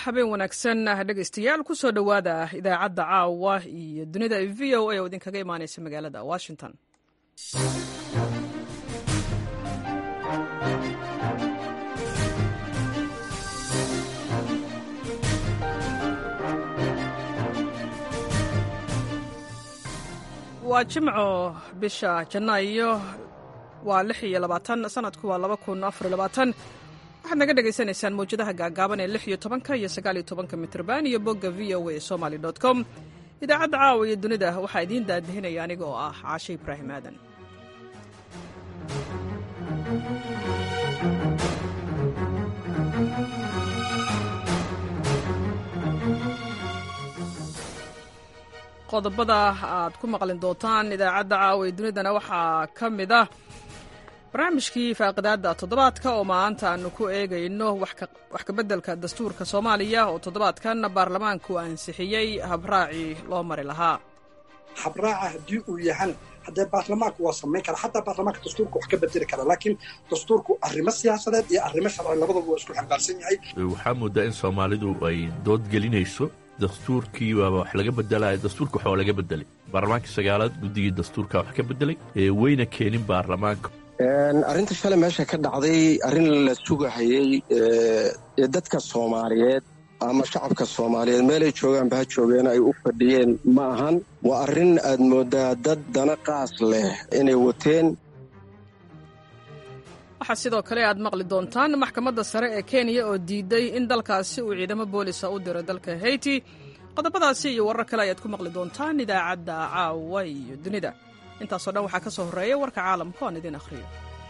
habeen wanaagsan dhegaystayaal kusoo dhowaada idaacadda caawa iyo dunida v o a oo idinkaga imaaneysa magaalada washington waa jimco bisha janaayo waa lix iyo labaatan sanadku waa laba kun afar labaatan waxaad naga dhagaysanaysaan mawjadaha gaagaaban ee lix iyo tobanka iyo sagaal iyo tobanka mitrban iyo bogga v o a somaly dot com idaacadda caawa iyo dunida waxaa idiin daadihinaya aniga oo ah caashe ibraahim aadan qodobada aad ku maqlin doontaan idaacadda caawa ee dunidana waxaa ka mid ah barnaamijkii faaqidaadda toddobaadka oo maanta aanu ku eegayno wax kabeddelka dastuurka soomaaliya oo toddobaadkan baarlamaanku ansixiyey habraacii loo mari lahaa habraaca haddii uu yahan haddee baarlamaanku waa samayn kara xataa baarlamaanka dastuurka wax ka bedeli kara laakiin dastuurku arrimo siyaasadeed iyo arrimo sharci labadaba waa isku xambaarsan yahay waxaa moodaa in soomaalidu ay dood gelinayso dastuurkii waaba wax laga bedelaya dastuurka wax waa laga bedelay baarlamaanka sagaalaad guddigii dastuurka wax ka bedelay weyna keenin baarlamaanka arrinta shalay meesha ka dhacday arrin la sugahayey ee dadka soomaaliyeed ama shacabka soomaaliyeed meelay joogaanba ha joogeen ay u fadhiyeen ma ahan waa arrin aad mooddaa dad dana qaas leh inay wateen waxaa sidoo kale aad maqli doontaan maxkamadda sare ee kenya oo diiday in dalkaasi uu ciidamo boolisa u diro dalka hayti qodobadaasi iyo warar kale ayaad ku maqli doontaan idaacadda caawa iyo dunida intaasoo dhan waxaa ka soo horreeya warka caalamka oan idiin akhriyo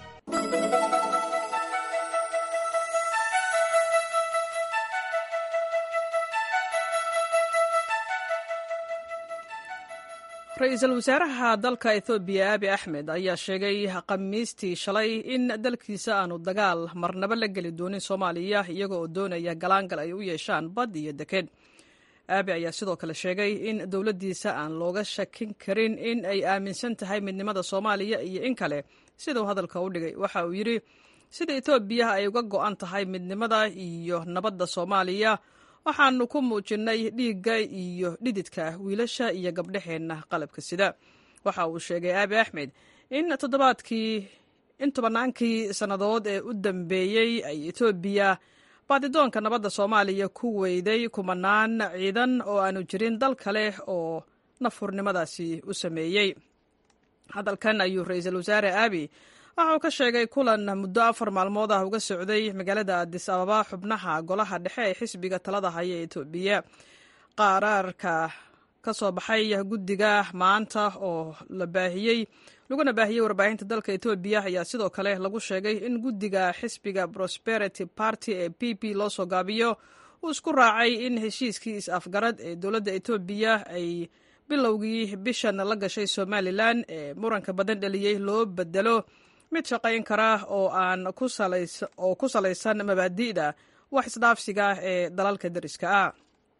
ra-iisul wasaaraha dalka ethoobiya abi axmed ayaa sheegay khamiistii shalay in dalkiisa aanu dagaal marnaba la geli doonin soomaaliya iyaga oo doonaya galaangal ay u yeeshaan bad iyo deked aabi ayaa sidoo kale sheegay in dowladdiisa aan looga shakin karin in ay aaminsan tahay midnimada soomaaliya iyo in kale siduu hadalka u dhigay waxa uu yidhi sida etoobiya ay uga go'an tahay midnimada iyo nabadda soomaaliya waxaanu ku muujinnay dhiigga iyo dhididka wiilasha iyo gabdhaheenna qalabka sida waxa uu sheegay aabi axmed in toddobaadkii in tobannaankii sannadood ee u dambeeyey ay etoobiya baadidoonka nabadda soomaaliya ku weyday kumanaan ciidan oo aanu jirin dal kale oo nafhurnimadaasi u sameeyey hadalkan ayuu ra-iisul wasaare aabi waxa uu ka sheegay kulan muddo afar maalmood ah uga socday magaalada adis ababa xubnaha golaha dhexe ee xisbiga talada haya ee etoobiya qaraarka ka soo baxay guddiga maanta oo la baahiyey laguna baahiyey warbaahinta dalka etoobiya ayaa sidoo kale lagu sheegay in guddiga xisbiga prosperity party ee p p loo soo gaabiyo uu isku raacay in heshiiskii is-afgarad ee dowladda etoobiya ay bilowgii bishan la gashay somalilan ee muranka badan dheliyey loo bedelo mid shaqayn kara oo aan oo ku salaysan mabaadi'da wax isdhaafsiga ee dalalka deriska ah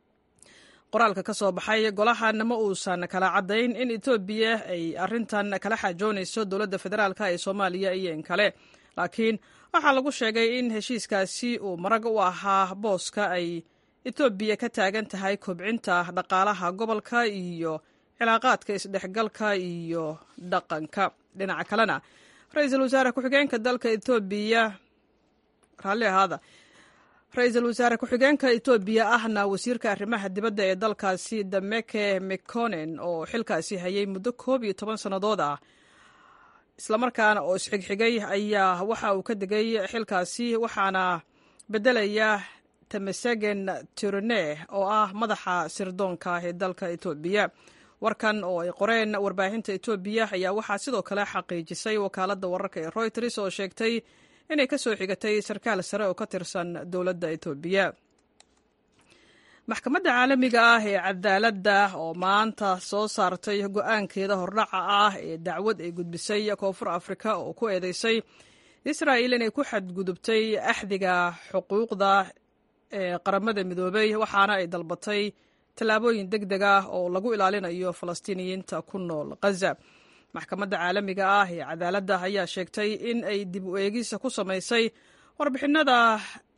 qoraalka ka soo baxay golahan ma uusan kala caddayn in etoobiya ay arrintan kala xaajoonayso dowladda federaalk ee soomaaliya iyo in kale laakiin waxaa lagu sheegay in heshiiskaasi uu marag u ahaa booska ay etoobiya ka taagan tahay kobcinta dhaqaalaha gobolka iyo cilaaqaadka isdhexgalka iyo dhaqanka dhinaca kalena ra-iisul wasaare ku-xigeenka dalka etoobiya raalli ahaada ra-iisul wasaare ku-xigeenka etoobiya ahna wasiirka arrimaha dibadda ee dalkaasi dameke mekonen oo xilkaasi hayay muddo koob iyo toban sannadood ah islamarkaana oo isxigxigay ayaa waxa uu ka degay xilkaasi waxaana beddelaya temesegen tirone oo ah madaxa sirdoonka ee dalka etoobiya warkan oo ay qoreen warbaahinta etoobiya ayaa waxaa sidoo kale xaqiijisay wakaaladda wararka ee royters oo sheegtay inay ka soo xigatay sarkaal sare oo ka tirsan dowladda etoobiya maxkamadda caalamiga ah ee cadaaladda oo maanta soo saartay go-aankeeda hordhaca ah ee dacwad ay gudbisay koonfur afrika oo ku eedeysay israa'il inay ku xadgudubtay axdiga xuquuqda ee qaramada midoobay waxaana ay dalbatay tallaabooyin deg deg ah oo lagu ilaalinayo falastiiniyiinta ku nool khaza maxkamadda caalamiga ah ee cadaaladda ayaa sheegtay in ay dib u eegisa ku samaysay warbixinada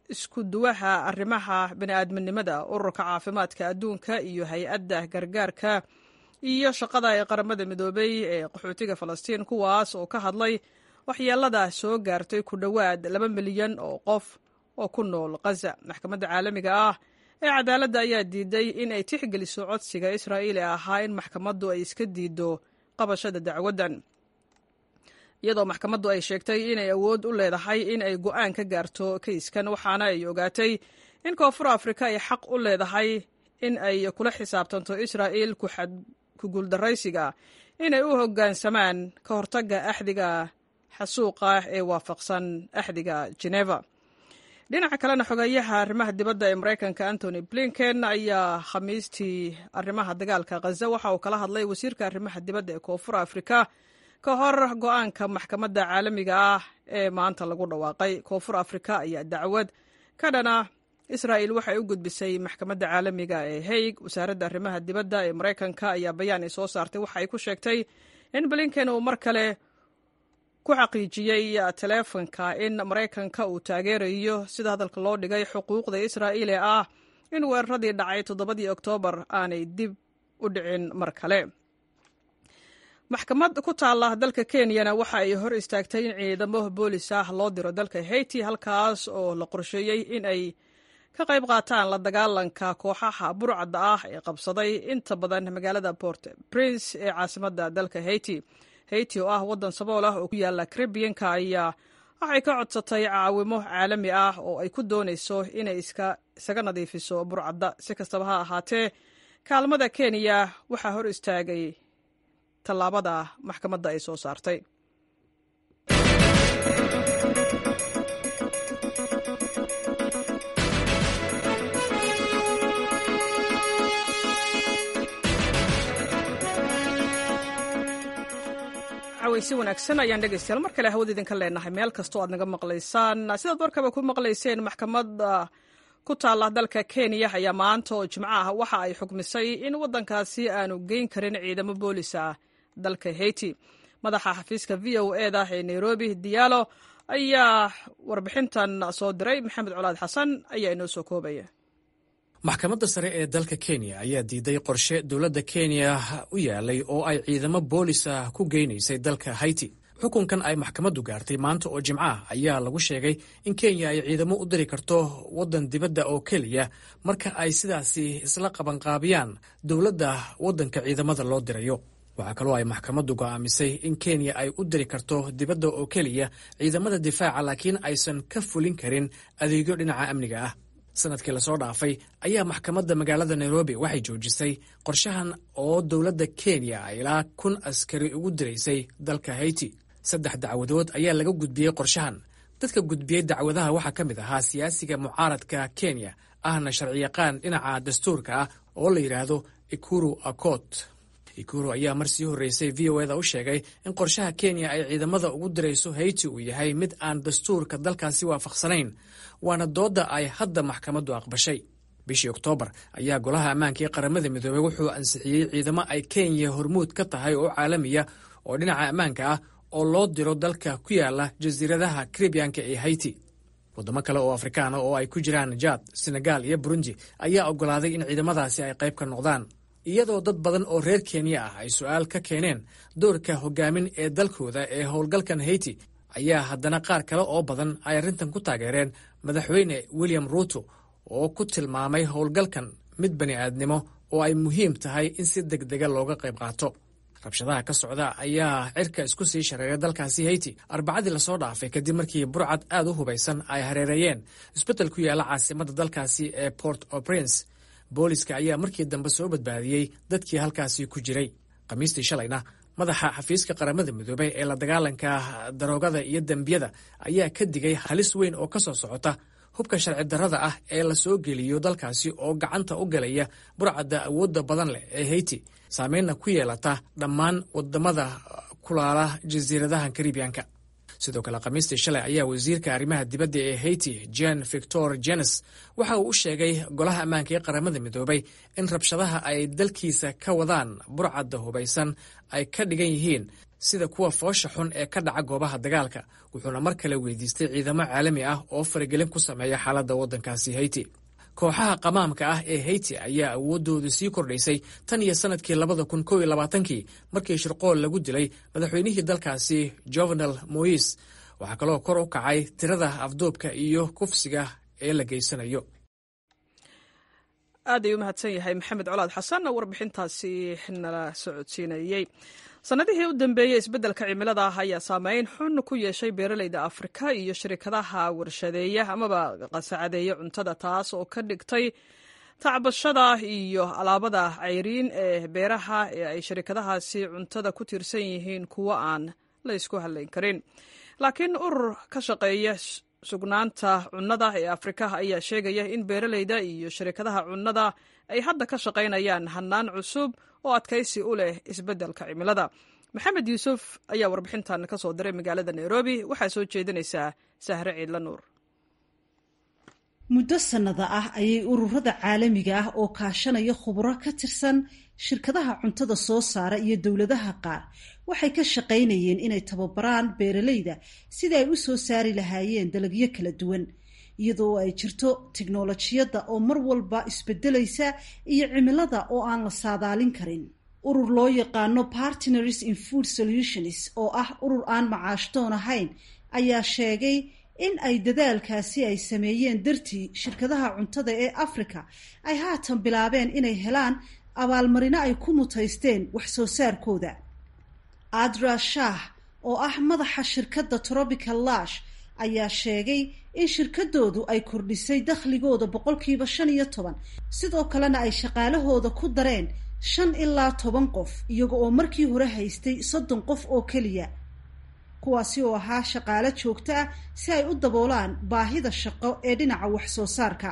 isku duwaha arrimaha bini'aadminimada ururka caafimaadka adduunka iyo hay-adda gargaarka iyo shaqada ee qaramada midoobay ee qaxootiga falastiin kuwaas oo ka hadlay waxyeelada soo gaartay ku dhowaad laba milyan oo qof oo ku nool khaza maxkamadda caalamiga ah ee cadaaladda ayaa diiday in ay tixgeliso codsiga israa'iil ee ahaa in maxkamaddu ay iska diiddo qabashada dacwaddan iyadoo maxkamaddu ay sheegtay inay awood u leedahay in ay go'aan ka gaarto kayskan waxaana ay ogaatay in koonfur afrika ay xaq u leedahay in ay kula xisaabtanto israa'iil ku guuldaraysiga inay u hoggaansamaan ka hortagga axdiga xasuuqa ee waafaqsan axdiga geneva dhinaca kalena xogeeyaha arrimaha dibadda ee maraykanka antony blinken ayaa khamiistii arrimaha dagaalka khaza waxa uu kala hadlay wasiirka arrimaha dibadda ee koonfur afrika ka hor go-aanka maxkamadda caalamiga ah ee maanta lagu dhawaaqay koonfur afrika ayaa dacwad ka dhana israa'il waxay u gudbisay maxkamadda caalamiga ee haig wasaaradda arrimaha dibadda ee maraykanka ayaa bayaan ay soo saartay waxa ay ku sheegtay in blinken uu mar kale ku xaqiijiyey taleefonka in maraykanka uu taageerayo sida hadalka loo dhigay xuquuqda israa'iil ee ah in weeraradii dhacay toddobadii oktoobar aanay dib u dhicin mar kale maxkamad ku taalla dalka kenyana waxa ay hor istaagtay in ciidamo boolis ah loo diro dalka haiti halkaas oo la qorsheeyey in ay ka qayb qaataan la dagaalanka kooxaha burcadda ah ee qabsaday inta badan magaalada port prince ee caasimadda dalka haiti haiti oo ah waddan sabool ah oo ku yaalla karibiyanka ayaa waxay ka codsatay caawimo caalami ah oo ay ku doonayso inay isaga nadiifiso burcadda si kastaba ha ahaatee kaalmada kenya waxaa hor istaagay tallaabada maxkamadda ay soo saartay si wanaagsan ayaan dhegeystayaal mar kale hawada idinka leenahay meel kastoo aad naga maqlaysaan sidaad warkaba ku maqlayseen maxkamadda ku taalla dalka kenya ayaa maanta oo jimco ah waxa ay xukmisay in waddankaasi aanu geyn karin ciidamo boolis ah dalka haiti madaxa xafiiska v o e da ee nairobi diyaalo ayaa warbixintan soo diray maxamed colaad xasan ayaa inoo soo koobaya maxkamadda sare ee dalka kenya ayaa diiday qorshe dowladda kenya u yaalay oo ay ciidamo boolis ah ku geynaysay dalka haiti xukunkan ay maxkamaddu gaartay maanta oo jimco ah ayaa lagu sheegay in kenya ay ciidamo u diri karto waddan dibadda oo keliya marka ay sidaasi isla qabanqaabiyaan dowladda waddanka ciidamada loo dirayo waxaa kaloo ay maxkamaddu go'aamisay in kenya ay u diri karto dibadda oo keliya ciidamada difaaca laakiin aysan ka fulin karin adeegyo dhinaca amniga ah sanadkii lasoo dhaafay ayaa maxkamadda magaalada nairobi waxay joojisay qorshahan oo dowladda kenya ilaa kun askari ugu diraysay dalka haiti saddex dacwadood ayaa laga gudbiyey qorshahan dadka gudbiyey dacwadaha waxaa ka mid ahaa siyaasiga mucaaradka kenya ahna sharciyaqaan dhinaca dastuurka ah oo la yidhaahdo ikuru akot ikuru ayaa mar sii horreysay v o eda u sheegay in qorshaha kenya ay ciidamada ugu dirayso haiti uu yahay mid aan dastuurka dalkaasi waafaqsanayn waana doodda ay hadda maxkamaddu aqbashay bishii oktoobar ayaa golaha ammaanka ee qaramada midoobey wuxuu ansixiyey ciidamo ay kenya hormuud ka tahay oo caalamiya oo dhinaca ammaanka ah oo loo diro dalka ku yaala jasiiradaha karibiyanka ee haiti waddamo kale oo afrikaana oo ay ku jiraan jaad senegal iyo burundi ayaa oggolaaday in ciidamadaasi ay qayb ka noqdaan iyadoo dad badan oo reer kenya ah ay su-aal ka keeneen doorka hogaamin ee dalkooda ee howlgalkan haiti ayaa haddana qaar kale oo badan ay arrintan ku taageereen madaxweyne william ruuto oo ku tilmaamay howlgalkan mid bani aadnimo oo ay muhiim tahay in si deg dega looga qayb qaato rabshadaha ka socda ayaa cirka isku sii shareeray dalkaasi haiti arbacadii lasoo dhaafay kadib markii burcad aad u hubaysan ay hareereeyeen isbeddel ku yaalla caasimadda dalkaasi ee port o prince booliska ayaa markii dambe soo badbaadiyey dadkii halkaasi ku jiray khamiistii shalayna madaxa xafiiska qaramada midoobey ee la dagaalanka daroogada iyo dembiyada ayaa ka digay halis weyn oo ka soo socota hubka sharci darrada ah ee la soo geliyo dalkaasi oo gacanta u galaya burcadda awoodda badan leh ee haiti saameynna ku yeelata dhammaan wadamada kulaala jasiiradaha karibiyanka sidoo kale khamiistii shalay ayaa wasiirka arrimaha dibadda ee haiti jen victor jenes waxa uu u sheegay golaha ammaanka ee qaramada midoobay in rabshadaha ay dalkiisa ka wadaan burcadda hubaysan ay ka dhigan yihiin sida kuwa foosha xun ee ka dhaca goobaha dagaalka wuxuuna mar kale weydiistay ciidamo caalami ah oo faragelin ku sameeya xaaladda waddankaasi hayti kooxaha qamaamka ah ee hayti ayaa awooddoodu sii kordhaysay tan iyo sannadkii labada kun kow iyo labaatankii markii shirqool lagu dilay madaxweynihii dalkaasi jovenal mois waxaa kaloo kor u kacay tirada afduubka iyo kufsiga ee la geysanayo aad ay u mahadsan yahay maxamed colaad xasan warbixintaasi nala socodsiinayey sannadihii u dambeeyey isbeddelka cimilada ah ayaa saameyn xun ku yeeshay beeraleyda afrika iyo shirkadaha warshadeeya amaba qasacadeeya cuntada taas oo ka dhigtay tacbashada iyo alaabada cayriin ee beeraha ee ay shirkadahaasi cuntada ku tiirsan yihiin kuwo aan la ysku hadlayn karin laakiin urur ka shaqeeya sugnaanta cunnada ee afrika ayaa sheegaya in beeraleyda iyo shirkadaha cunnada ay hadda ka shaqaynayaan hannaan cusub oo adkaysi u leh isbeddelka cimilada maxamed yuusuf ayaa warbixintan ka soo diray magaalada nairobi waxaa soo jeedinaysaa sahre ciidla nuur muddo sannada ah ayay ururada caalamiga ah oo kaashanaya khuburo ka tirsan shirkadaha cuntada soo saara iyo dowladaha qaar waxay ka shaqaynayeen inay tababaraan beeraleyda sida ay u soo saari lahaayeen dalagyo kala duwan iyadoo ay jirto tiknolojiyadda oo mar walba isbedelaysa iyo cimilada oo aan la saadaalin karin urur loo yaqaano partners in food solutions oo ah urur aan macaashdoon ahayn ayaa sheegay in ay dadaalkaasi ay sameeyeen dartii shirkadaha cuntada ee africa ay haatan bilaabeen inay helaan abaalmarino ay ku mutaysteen wax soo saarkooda adra shah oo ah madaxa shirkadda tropical lash ayaa sheegay in shirkadoodu ay kordhisay dakhligooda boqolkiiba shan iyo toban sidoo kalena ay shaqaalahooda ku dareen shan ilaa toban qof iyaga oo markii hore haystay soddon qof oo keliya kuwaasi oo ahaa shaqaalo joogto ah si ay u daboolaan baahida shaqo ee dhinaca wax soo saarka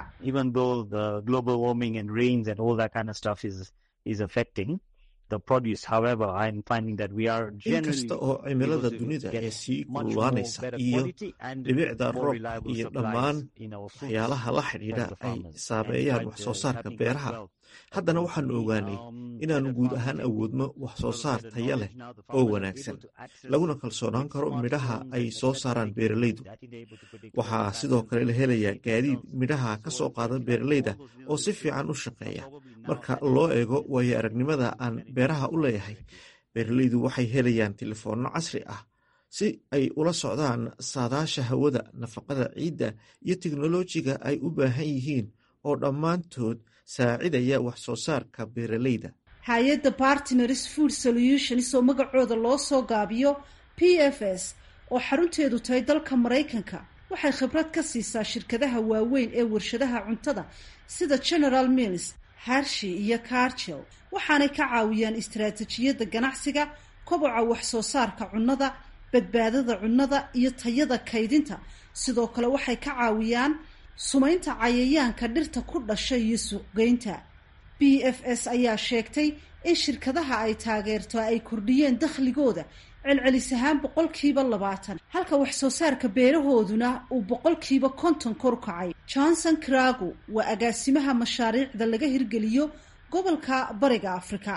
inkasta oo cimilada dunida ee sii kululaanaysa iyo dhibicda roobka iyo dhammaan waxyaalaha la xidhiidha ay saameeyaan wax soo saarka beeraha haddana waxaanu ogaanay inaannu guud ahaan awoodno wax soo saar taya leh oo wanaagsan laguna kalsoonaan karo midhaha ay soo saaraan beeralaydu waxaa sidoo kale la helayaa gaadiid midhaha ka soo qaadan beeralayda oo si fiican u shaqeeya marka loo eego waayo aragnimada aan beeraha u leeyahay beeralaydu waxay helayaan telefoonno casri ah si ay ula socdaan saadaasha hawada nafaqada ciidda iyo teknolojiga ay u baahan yihiin oo dhammaantood saacidaya wax soo saarka beeralayda hay-adda partners food solutions oo magacooda loo soo gaabiyo p f s oo xarunteedu tahay dalka maraykanka waxay khibrad ka siisaa shirkadaha waaweyn ee warshadaha cuntada sida general mills harshi iyo cargil waxaanay ka caawiyaan istaraatijiyadda ganacsiga koboca wax soo saarka cunnada badbaadada cunnada iyo tayada kaydinta sidoo kale waxay ka caawiyaan sumaynta cayayaanka dhirta ku dhasha iyo suuqgeynta b f s ayaa sheegtay in shirkadaha ay taageerto ay kordhiyeen dakhligooda celcelis ahaan boqolkiiba labaatan halka wax soo saarka beerahooduna uu boqolkiiba konton kor kacay johnson crago waa agaasimaha mashaariicda laga hirgeliyo gobolka bariga afrika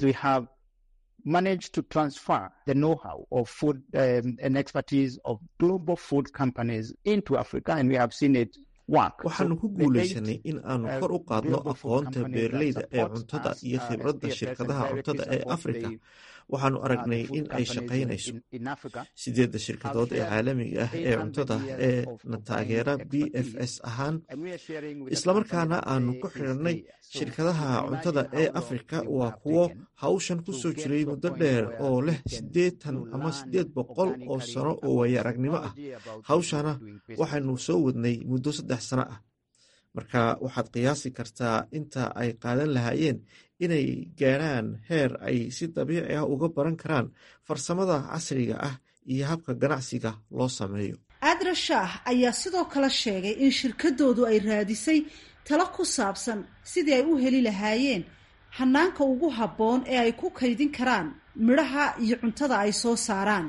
managed to transfer the know-how of food um, and expertise of global food companies into Africa, and we have seen it waxaanu ku guulaysanay in aanu kor u qaadno aqoonta beeralayda ee cuntada iyo khibradda shirkadaha cuntada ee afrika waxaanu aragnay in ay shaqaynayso sideedda shirkadood ee caalamiga ah ee cuntada ee na taageera b f s ahaan islamarkaana aanu ku xidhanay shirkadaha cuntada ee afrika waa kuwo hawshan ku soo jiray muddo dheer oo leh siddeetan ama siddeed boqol oo sano oo waaya aragnimo ah hawshana waxaanu soo wadnay muddo saddex sano ah marka waxaad qiyaasi kartaa inta ay qaadan lahaayeen inay gaadhaan heer ay si dabiici ah uga baran karaan farsamada casriga ah iyo habka ganacsiga loo sameeyo adra shaah ayaa sidoo kale sheegay in shirkadoodu ay raadisay talo ku saabsan sidii ay u heli lahaayeen hanaanka ugu habboon ee ay ku kaydin karaan midhaha iyo cuntada ay soo saaraan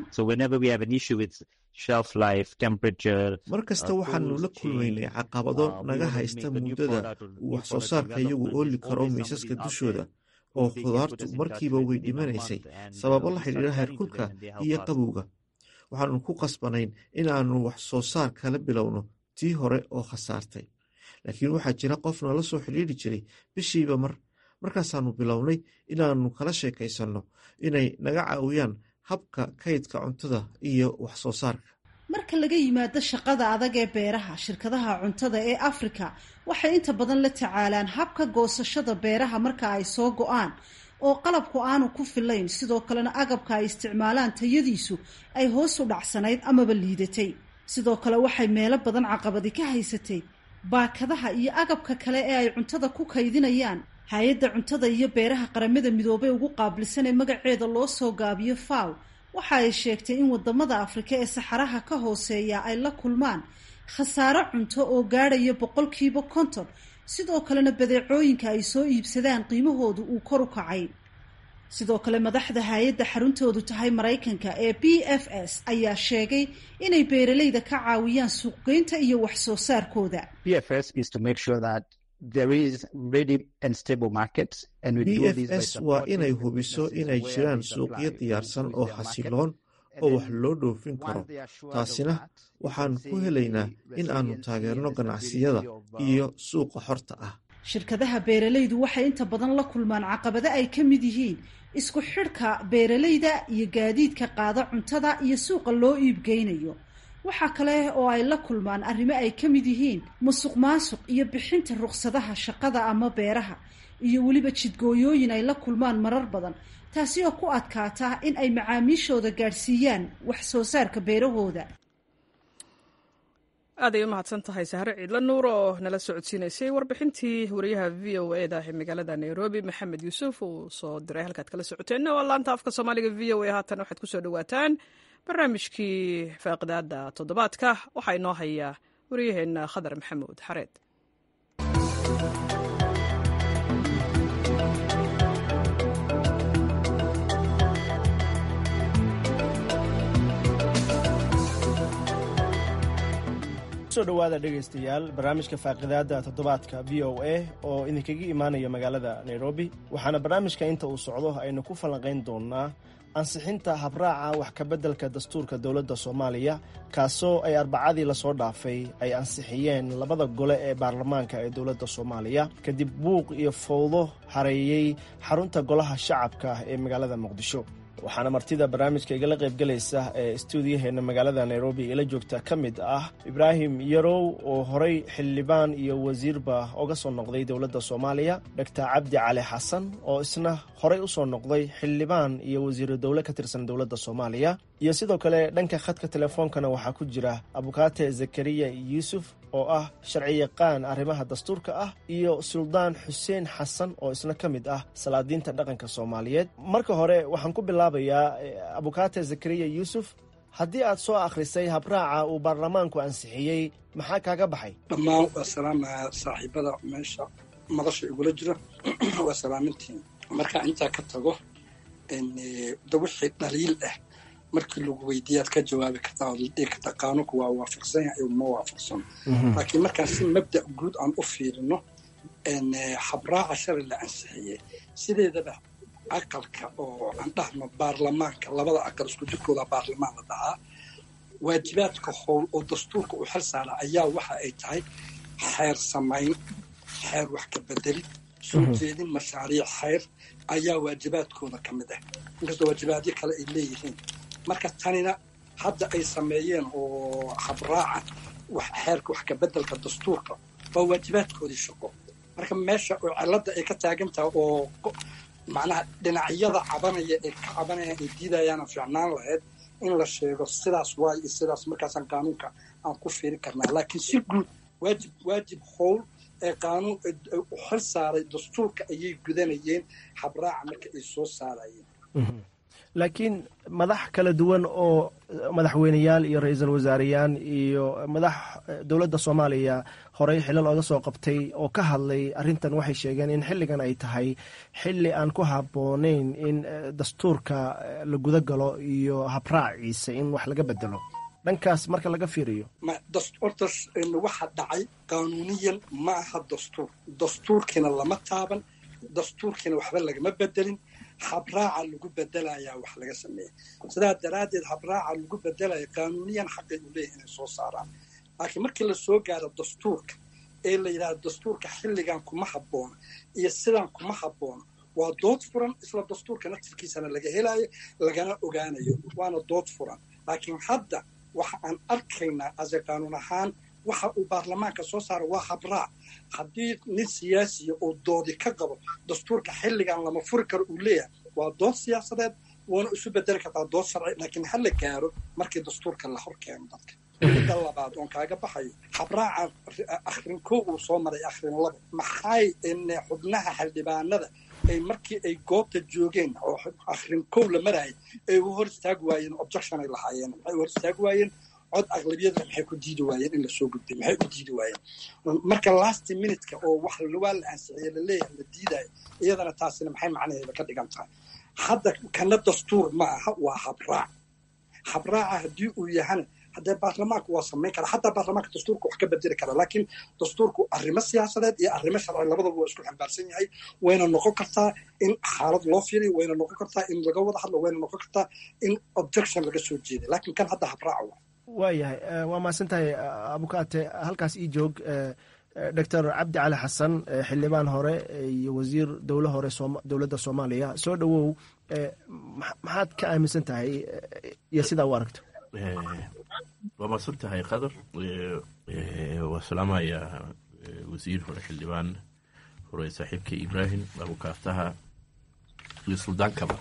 mar kasta waxaanu la kulmaynay caqabado naga haysta muddada uu wax soo saarka iyagu ooli karo miisaska dushooda oo khudaartu markiiba way dhimanaysay sababo la xidhiira heerkulka iyo qabowga waxaanu ku qasbanayn inaannu wax soo saar kala bilowno tii hore oo khasaartay laakiin waxaa jira qof nala soo xidhiiri jiray bishiiba mar markaasaannu bilownay inaannu kala sheekaysanno inay naga caawiyaan habka kaydka cuntada iyo wax soo saarka marka laga yimaado shaqada adag ee beeraha shirkadaha cuntada ee afrika waxay inta badan la tacaalaan habka goosashada beeraha marka ay soo go-aan oo qalabku aanu ku filayn sidoo kalena agabka ay isticmaalaan tayadiisu ay hoos u dhacsanayd amaba liidatay sidoo kale waxay meelo badan caqabadi ka haysatay baakadaha iyo agabka kale ee ay cuntada ku kaydinayaan hay-adda cuntada iyo beeraha qaramada midoobay ugu qaabilsan ee magaceeda loo soo gaabiyo faw waxa ay sheegtay in wadamada afrika ee saxaraha ka hooseeya ay la kulmaan khasaaro cunto oo gaadhaya boqolkiiba konton sidoo kalena badeecooyinka ay soo iibsadaan qiimahoodu uu kor u kacay sidoo kale madaxda hay-adda xaruntoodu tahay maraykanka ee b f s ayaa sheegay inay beeralayda ka caawiyaan suuqgeynta iyo wax soo saarkooda b f s waa inay hubiso inay jiraan suuqyo diyaarsan oo xasiloon oo wax loo dhoofin karo taasina waxaan ku helaynaa in aanu taageerno ganacsiyada iyo suuqa xorta ah shirkadaha beeralaydu waxay inta badan la kulmaan caqabado ay ka mid yihiin isku xidhka beeralayda iyo gaadiidka qaada cuntada iyo suuqa loo iibgeynayo waxaa kale oo ay la kulmaan arrimo ay ka mid yihiin musuq maasuq iyo bixinta ruqsadaha shaqada ama beeraha iyo weliba jidgooyooyin ay la kulmaan marar badan taasi oo ku adkaata in ay macaamiishooda gaadhsiiyaan wax soo saarka beerahooda aaday u mahadsan tahay sahre ciidla nuur oo nala socodsiinaysay warbixintii wariyaha v o e da ee magaalada nairobi maxamed yuusuf uu soo diray halkaad kala socoteenna waa laanta afka soomaaliga v o e haatan waxaad ku soo dhawaataan barnaamijkii faaqidaada toddobaadka waxaa inoo hayaa wariyaheenna khadar maxamuud xareed so dhawaada dhegaystayaal barnaamijka faaqidaada toddobaadka v o a oo idinkaga imaanaya magaalada nairobi waxaana barnaamijka inta uu socdo aynu ku falanqayn doonaa ansixinta habraaca wax kabeddelka dastuurka dowladda soomaaliya kaasoo ay arbacadii lasoo dhaafay ay ansixiyeen labada gole ee baarlamaanka ee dowladda soomaaliya kadib buuq iyo fowdo hareeyey xarunta golaha shacabka ee magaalada muqdisho waxaana martida barnaamijka igala qaybgelaysa ee stuudiyaheenna magaalada nairobi ila joogta ka mid ah ibraahim yarow oo horey xildhibaan iyo wasiirba oga soo noqday dowladda soomaaliya doctor cabdi cali xasan oo isna horey u soo noqday xildhibaan iyo wasiiro dowle ka tirsan dowladda soomaaliya iyo sidoo kale dhanka khadka telefoonkana waxaa ku jira abukaate zakariya yuusuf oo ah sharci yaqaan arrimaha dastuurka ah iyo suldaan xuseen xasan oo isna ka mid ah salaadiinta dhaqanka soomaaliyeed marka hore waxaan ku bilaabayaa abukaate zakariya yuusuf haddii aad soo akhrisay habraaca uu baarlamaanku ansixiyey maxaa kaaga baxay dhammaan waa salaamaya saaxiibada meesha madasha igula jira waa salaamintiin markaa intaa ka tago da wixii dhaliil ah markii lagu weydiiyaad ka jawaabi kartaa ood ladhihi kartaa qaanuunku waa waafaqsan yahay ma waafaqsan laakiin markaan si mabda guud aan u fiirino habraaca shalay la ansixiyey sideedaba aqalka oo aan dhahno baarlamaanka labada aqal isku jirkooda baarlamaan la dhahaa waajibaadka howl oo dastuurka uu xel saara ayaa waxa ay tahay xeer samayn xeer wax ka bedelid soo jeedin mashaariic xeyr ayaa waajibaadkooda ka mid ah inkastoo waajibaadyo kale ay leeyihiin marka tanina hadda ay sameeyeen oo habraaca xeerka wax ka bedelka dastuurka waa waajibaadkoodii shaqo marka meesha oo cilada ay ka taagan tahay oo macnaha dhinacyada cabanaya ee ka cabanayaan ay diidayaana fiicnaan lahayd in la sheego sidaas waay iyo sidaas markaasaan qaanuunka aan ku fiiri karnaa laakiin si guud waajib waajib howl ee qaanuun u xil saaray dastuurka ayay gudanayeen habraaca marka ay soo saarayeen laakiin madax kala duwan oo madaxweyneyaal iyo ra-iisul wasaareyaan iyo madax dowladda soomaaliya horey xilal oga soo qabtay oo ka hadlay arrintan waxay sheegeen in xilligan ay tahay xilli aan ku habboonayn in dastuurka la guda galo iyo habraaciisa in wax laga bedelo dhankaas marka laga fiiriyo horta waxa dhacay qaanuuniyan ma aha dastuur dastuurkiina lama taaban dastuurkiina waxba lagama bedelin habraaca lagu bedelayaa wax laga sameeya sidaa daraaddeed habraaca lagu bedelaya qaanuuniyan xaqay u leeyahy inay soo saaraan laakiin markii lasoo gaaro dastuurka ee la yidhahdo dastuurka xilligan kuma habboona iyo sidan kuma habboona waa dood furan isla dastuurka naftirkiisana laga helayo lagana ogaanayo waana dood furan laakiin hadda waxa aan arkaynaa ase qaanuun ahaan waxa uu baarlamaanka soo saara waa habraac haddii nin siyaasiya oo doodi ka qabo dastuurka xilligan lama furi karo uu leeyahay waa dood siyaasadeed wuuna isu bedeli kartaa dood sharci laakiin ha la gaaro markii dastuurka la hor keeno dadka midda labaad oon kaaga baxayo habraaca akhrin koo uu soo maray akhrin laba maxay xubnaha xildhibaanada ay markii ay goobta joogeen oo akhrin kow la marayay ay u hor istaagi waayeen objection ay lahaayeen maxay u hor istaagi waayeen cod aqlabiyada maxay ku diidi waayeen in lasoo gudbay maxay u diidi waayeen marka last minutka oo wax waa la ansixiye laleeyahay la diidayo iyadana taasina maxay macnaheeda ka dhigan tahay hadda kana dastuur ma aha waa habraac habraaca haddii uu yahana haddee baarlamaanku waa samayn kara xataa baarlamaanka dastuurka wax ka bedeli kara laakiin dastuurku arrimo siyaasadeed iyo arrimo sharci labadaba waa isku xambaarsan yahay wayna noqon kartaa in xaalad loo fiiriyo wayna noqon kartaa in laga wada hadlo wayna noqon kartaa in objection laga soo jeeday laakiin kan hadda habraaca waa waayahay waa mahadsan tahay abukaate halkaas ii joog doctor cabdi cali xasan xildhibaan hore iyo wasiir dowle hore dowladda soomaaliya soo dhowow maxaad ka aaminsan tahay iyo sidaa u aragto waa mahadsan tahay qadar waa salaamayaa wasiir hore xildhibaan hore saaxiibka ibraahim abukaataha iyo suldaankaba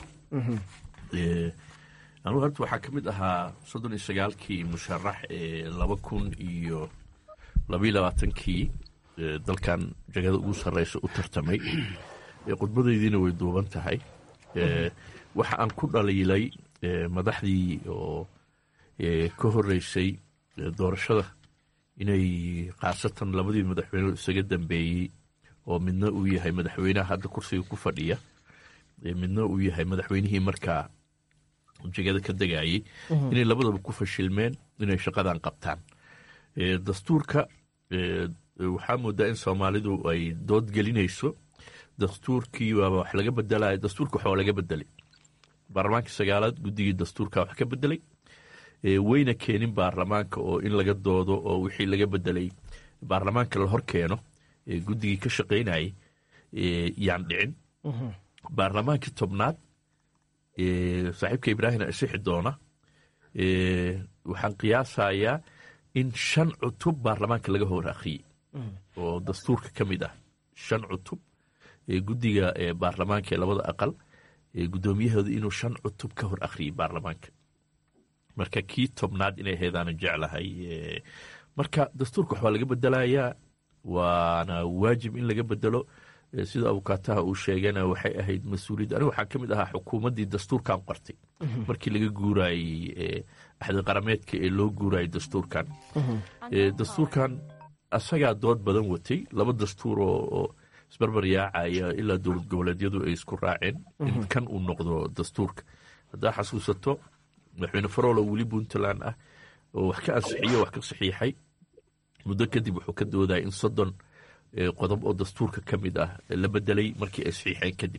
anugu horta waxaa ka mid ahaa soddon iyo sagaalkii musharax ee laba kun iyo labaiyo labaatankii dalkan jagada ugu sarreysa u tartamay khudbadaydiina way duuban tahay waxa aan ku dhaliilay madaxdii oo ka horeysay doorashada inay khaasatan labadii madaxweyne isaga dambeeyey oo midna uu yahay madaxweynaha hadda kursiga ku fadhiya midna uu yahay madaxweynihii markaa jegada ka degayey inay labadaba ku fashilmeen inay shaqadan qabtaan dastuurka waxaa moodaa in soomaalidu ay dood gelinayso dastuurkii waaba wax laga bedelay dastuurka waxaa laga bedelay baarlamaanka sagaalaad guddigii dastuurka wax ka bedelay wayna keenin baarlamaanka oo in laga doodo oo wixii laga bedelay baarlamaanka la hor keeno guddigii ka shaqaynayay yaan dhicin baarlamaankii tobnaad saaxiibka ibraahim isixi doona waxaan qiyaasayaa in shan cutub baarlamaanka laga hor akhriyey oo dastuurka ka mid ah shan cutub guddiga baarlamaanka ee labada aqal guddoomiyahooda inuu shan cutub ka hor akhriyey baarlamaanka marka kii tobnaad inay heedaana jeclahay marka dastuurka waxbaa laga bedelayaa waana waajib in laga bedelo sida abukaataha uu sheegana waxay ahayd mas-uuliyad aniga waxaa ka mid ahaa xukuumaddii dastuurkan qortay markii laga guurayey axdi qarameedka ee loo guurayay dastuurkan dastuurkan asagaa dood badan watay laba dastuur oo isbarbar yaacaya ilaa dowlad goboleedyadu ay isku raaceen in kan uu noqdo dastuurka haddaa xasuusato madaxweyne farolo weli puntland ah oo wax ka ansixiyo wax ka saxiixay muddo kadib wuxuu ka doodaya in soddon qodob oo dastuurka ka mid ah la bedelay markii ay saxiixeen kadib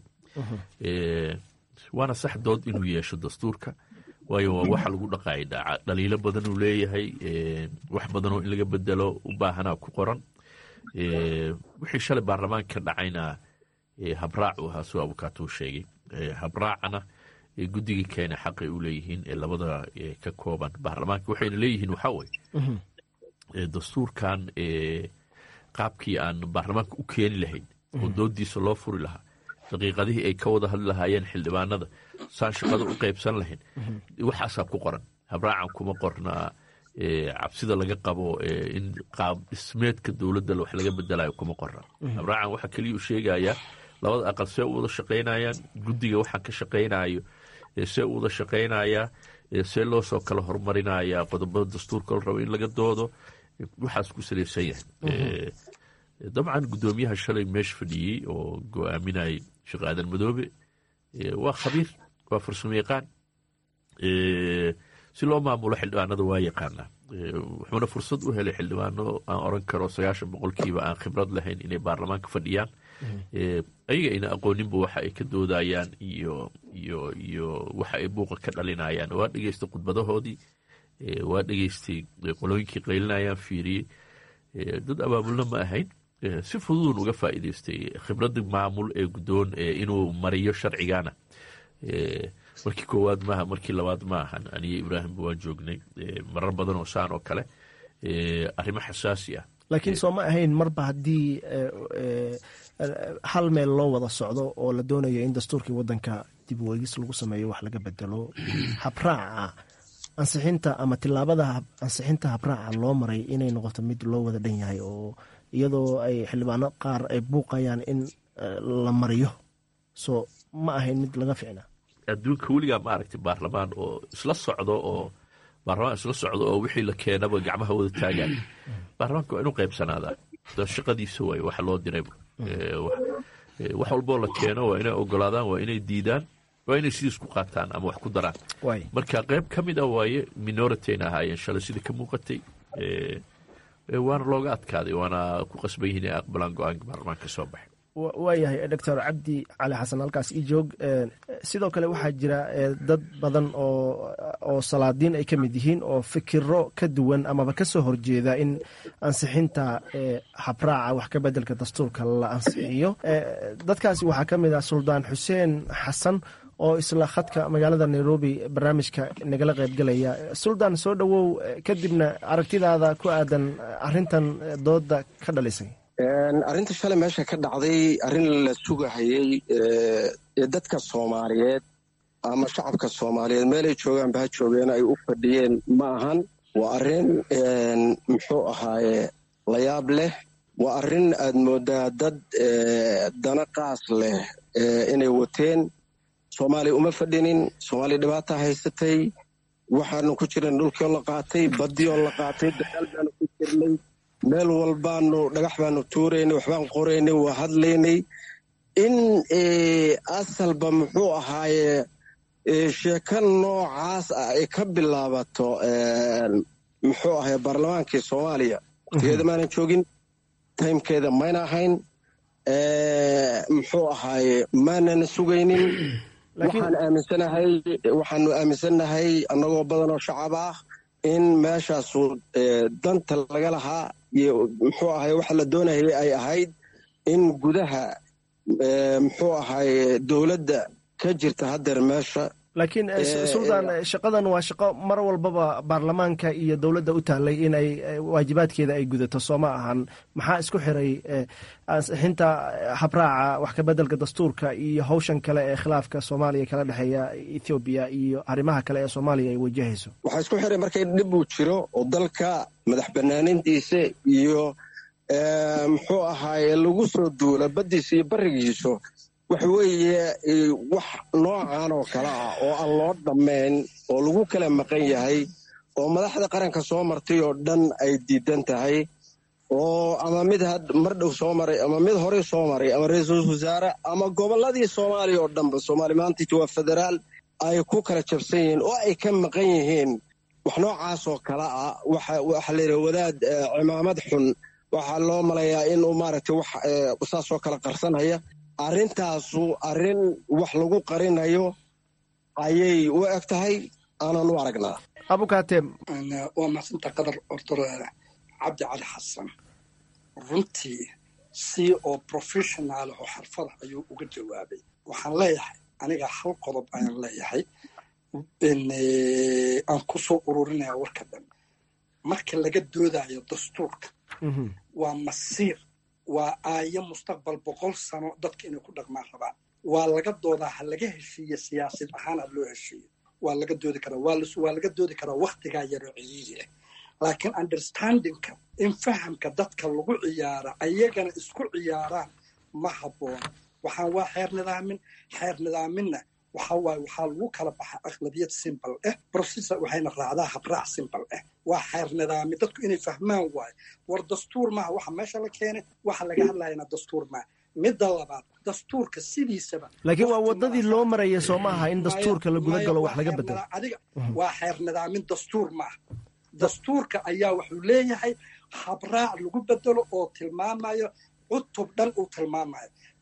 waana sax dood inuu yeesho dastuurka waayo waa waxa lagu dhaqaayay dhaaca dhaliilo badan uu leeyahay wax badanoo in laga bedelo u baahanaa ku qoran wixii shalay baarlamaanka ka dhacayna habraac u ahaa soo abukaatuu sheegay habraacana guddigii keena xaqay u leeyihiin ee labada ka kooban baarlamaanka waxayna leeyihiin waxaa weye dastuurkan qaabkii aan baarlamaanka u keeni lahayn oo doodiisa loo furi lahaa daqiiqadihii ay ka wada hadli lahaayeen xildhibaanada saan shaqada u qaybsan lahayn waxaasaa ku qoran habraacan kuma qornaa cabsida laga qabo in qaab dhismeedka dowladda wax laga bedelayo kuma qorna habraacan waxaa keliya u sheegayaa labada aqal see u wada shaqaynayaan guddiga waxaan ka shaqaynayo see u wada shaqaynayaa see loo soo kala horumarinayaa qodobada dastuurka la rabo in laga doodo waxaas ku salaysan yahay dabcan guddoomiyaha shalay meesha fadhiyey oo go-aaminayay sheekh aadan madoobe waa khabiir waa farsamo yaqaan si loo maamulo xildhibaanada waa yaqaanaa wuxuuna fursad u helay xildhibaano aan oran karo sagaashan boqolkiiba aan khibrad lahayn inay baarlamaanka fadhiyaan ayaga ayna aqooninba waxa ay ka doodayaan iyo iyo iyo waxa ay buuqa ka dhalinayaan waa dhegeystay khudbadahoodii waa dhegeystay qolooyinkii qaylinayaan fiiriyey dad abaabulna ma ahayn si fududun uga faa'iidaystay khibradii maamul ee guddoon inuu mariyo sharcigana markii koowaad maaha markii labaad ma ahan aniyo ibraahimba waan joognay marar badan oo saan oo kale arrimo xasaasi ah laakiin soo ma ahayn marba haddii hal meel loo wada socdo oo la doonayo in dastuurkii wadanka dib weegis lagu sameeyo wax laga bedelo habraaca ansixinta ama tilaabada ansixinta habraaca loo maray inay noqoto mid loo wada dhan yahay oo iyadoo ay xildhibaano qaar ay buuqayaan in la mariyo so ma ahayn mid laga ficna adduunka weligaa ma aragtay baarlamaan oo isla socdo oo baarlamaan isla socdo oo wixii la keenaba gacmaha wada taagaan baarlamaanka waa inuu qaybsanaadaa shaqadiisa waay waxa loo dirayba wax walboo la keeno waa inay ogolaadaan waa inay diidaan waa inay sidiis ku qaataan ama wax ku daraan marka qayb ka mid ah waaye minoritayna ahaayeen shalay sida ka muuqatay waana looga adkaaday waana ku qasban yihiin inay aqbalaan go-aanka baarlamaanka soo baxay waayahay doctor cabdi cali xasan halkaas ii joog sidoo kale waxaa jira dad badan oo oo salaadiin ay ka mid yihiin oo fikiro ka duwan amaba ka soo horjeeda in ansixinta habraaca wax ka bedelka dastuurka la ansixiyo dadkaasi waxaa ka mid ah suldaan xuseen xasan oo isla khadka magaalada nairobi barnaamijka nagala qaybgelaya suldaan soo dhowow kadibna aragtidaada ku aadan arintan dooda ka dhalisay arrinta shalay meesha ka dhacday arrin la sugahayey ee dadka soomaaliyeed ama shacabka soomaaliyeed meelay joogaanba ha joogeen ay u fadhiyeen ma ahan waa arrin muxuu ahaaye layaab leh waa arrin aad mooddaa dad dana qaas leh inay wateen soomaaliya uma fadhinin soomaaliya dhibaata haysatay waxaanu ku jiran dhulkioo la qaatay baddioo la qaatay dagaal baanu ku jirnay meel walbaanu dhagax baanu tuuraynay waxbaan qoraynay waa hadlaynay in asalba muxuu ahaaye sheeko noocaas ah ay ka bilaabato muxuu ahaye baarlamaankii soomaaliya waqtigeeda maanan joogin taymkeeda mayna ahayn muxuu ahaaye maanan sugaynin waxaan aaminsanahay waxaanu aaminsannahay annagoo badanoo shacab ah in meeshaasu danta laga lahaa iyo muxuu ahaye waxa la doonayay ay ahayd in gudaha muxuu ahaye dowladda ka jirta haddeer meesha laakiin suldaan shaqadan waa shaqo mar walbaba baarlamaanka iyo dowladda u taallay inay waajibaadkeeda ay gudato soo ma ahan maxaa isku xiray ansixinta habraaca wax ka bedelka dastuurka iyo hawshan kale ee khilaafka soomaaliya kala dhexeeya ethoobiya iyo arrimaha kale ee soomaaliya ay wajahayso waxaa isku xiray markay dhib uu jiro oo dalka madax banaanintiisa iyo muxuu ahaaye lagu soo duula baddiisa iyo barigiisu waxa weeye wax noocan oo kale ah oo aan loo dhammayn oo lagu kala maqan yahay oo madaxda qaranka soo martay oo dhan ay diidan tahay oo ama mid mar dhow soo maray ama mid horey soo maray ama ra-iisul wasaare ama gobolladii soomaaliya oo dhanba soomaaliya maanta waa federaal ay ku kala jabsan yihiin oo ay ka maqan yihiin wax noocaas oo kale ah waxa layidhaha wadaad cimaamad xun waxaa loo malayaa inuu maaragtay wax saasoo kale qarsanhaya arrintaasu arrin wax lagu qarinayo ayay u eg tahay aanan u aragnaa abukate waa mahadsanta qadar ortor cabdi cali xasan runtii si oo professional oo xarfada ayuu uga jawaabay waxaan leeyahay aniga hal qodob ayaan leeyahay aan ku soo ururinaya warka dhan marka laga doodayo dastuurka waa masiir waa aayo mustaqbal boqol sano dadka inay ku dhaqmaan rabaan waa laga doodaa ha laga heshiiye siyaasad ahaan ha loo heshiiyo waa laga doodi karaa waa laga doodi karaa waktigaa yaroo ciriiri ah laakiin understandingka in fahamka dadka lagu ciyaara ayagana isku ciyaaraan ma habboona waxaan waa xeer nidaamin xeer nidaaminna waxa waaye waxaa lagu kala baxa aqlabiyad simbal ah processor waxayna raacdaa habraac simbal ah waa xeer nidaami dadku inay fahmaan waayo war dastuur maaha waxa meesha la keenay waxa laga hadlayana dastuur maaha midda labaad dastuurka sidiisaba laakiin waa wadadii loo maraya soo maaha in dastuurka la guda galo wax laga bedelo adiga waa xeer nidaamin dastuur maaha dastuurka ayaa wuxuu leeyahay habraac lagu bedelo oo tilmaamayo cutub dhan uu tilmaamayo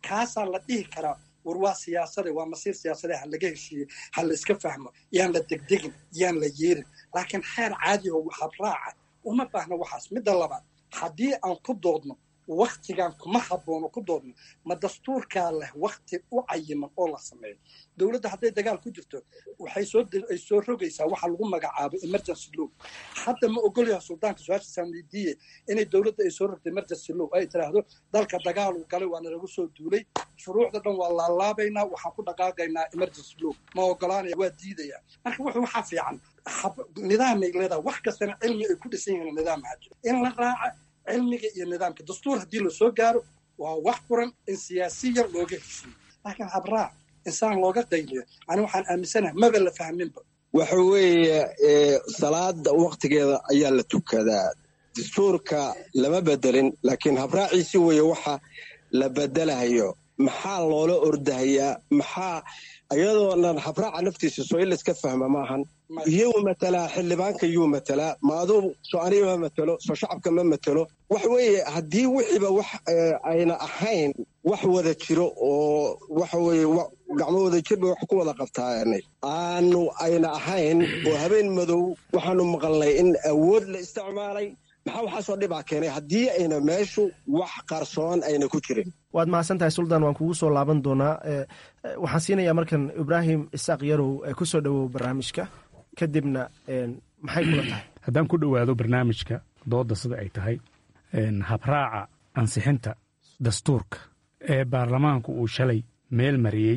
kaasaa la dhihi karaa war waa siyaasade waa masiir siyaasade ha laga heshiiye ha la iska fahmo yaan la degdegin yaan la yeerin laakiin xeer caadiho habraaca uma baahna waxaas midda labaad haddii aan ku doodno waktigan kuma haboono ku doodno ma dastuurkaa leh wakti u cayiman oo la sameeyo dowladda hadday dagaal ku jirto waxay soo ay soo rogaysaa waxa lagu magacaabo emergency law hadda ma ogolyaha suldaanka su-aasha saamidiye inay dowladda ay soo rogto emergency law ay tiraahdo dalka dagaal uu galay waana lagu soo duulay shuruucda dhan waa laalaabaynaa waxaan ku dhaqaaqaynaa emergency law ma ogolaanaya waa diidaya marka wuxuu waxaa fiican nidaamay leedahay wax kastana cilmi ay ku dhisan yihiin nidaam hajo in la raaca cilmiga iyo nidaamka dastuur haddii lasoo gaaro waa wax furan in siyaasiyan looga heshiiyo laakiin habraac insaan looga qayliyo ani waxaan aaminsanahay maba la fahminba waxa weeye salaada waktigeeda ayaa la tukadaa dastuurka lama bedelin laakiin habraaciisi weeye waxa la bedelahayo maxaa loola ordahayaa maxaa iyadoonan habraaca naftiisa soo in layska fahma maahan iyuu matalaa xildhibaanka yuu matalaa ma aduu soo aniga ma matelo soo shacabka ma matelo wax weeye haddii wixiiba wax ayna ahayn wax wada jiro oo waxa weeye gacmo wada jirba wax ku wada qabtaanay aanu ayna ahayn oo habeen madow waxaanu maqalnay in awood la isticmaalay maxaa waxaasoo dhibaa keenay haddii ayna meeshu wax qarsoon ayna ku jirin waad mahadsan tahay suldaan waan kugu soo laaban doonaa waxaan siinayaa markan ibraahim isaaq yarow ku soo dhowow barnaamijka kadibna maxay kula tahay haddaan ku dhowaado barnaamijka doodda sida ay tahay habraaca ansixinta dastuurka ee baarlamaanku uu shalay meel mariyey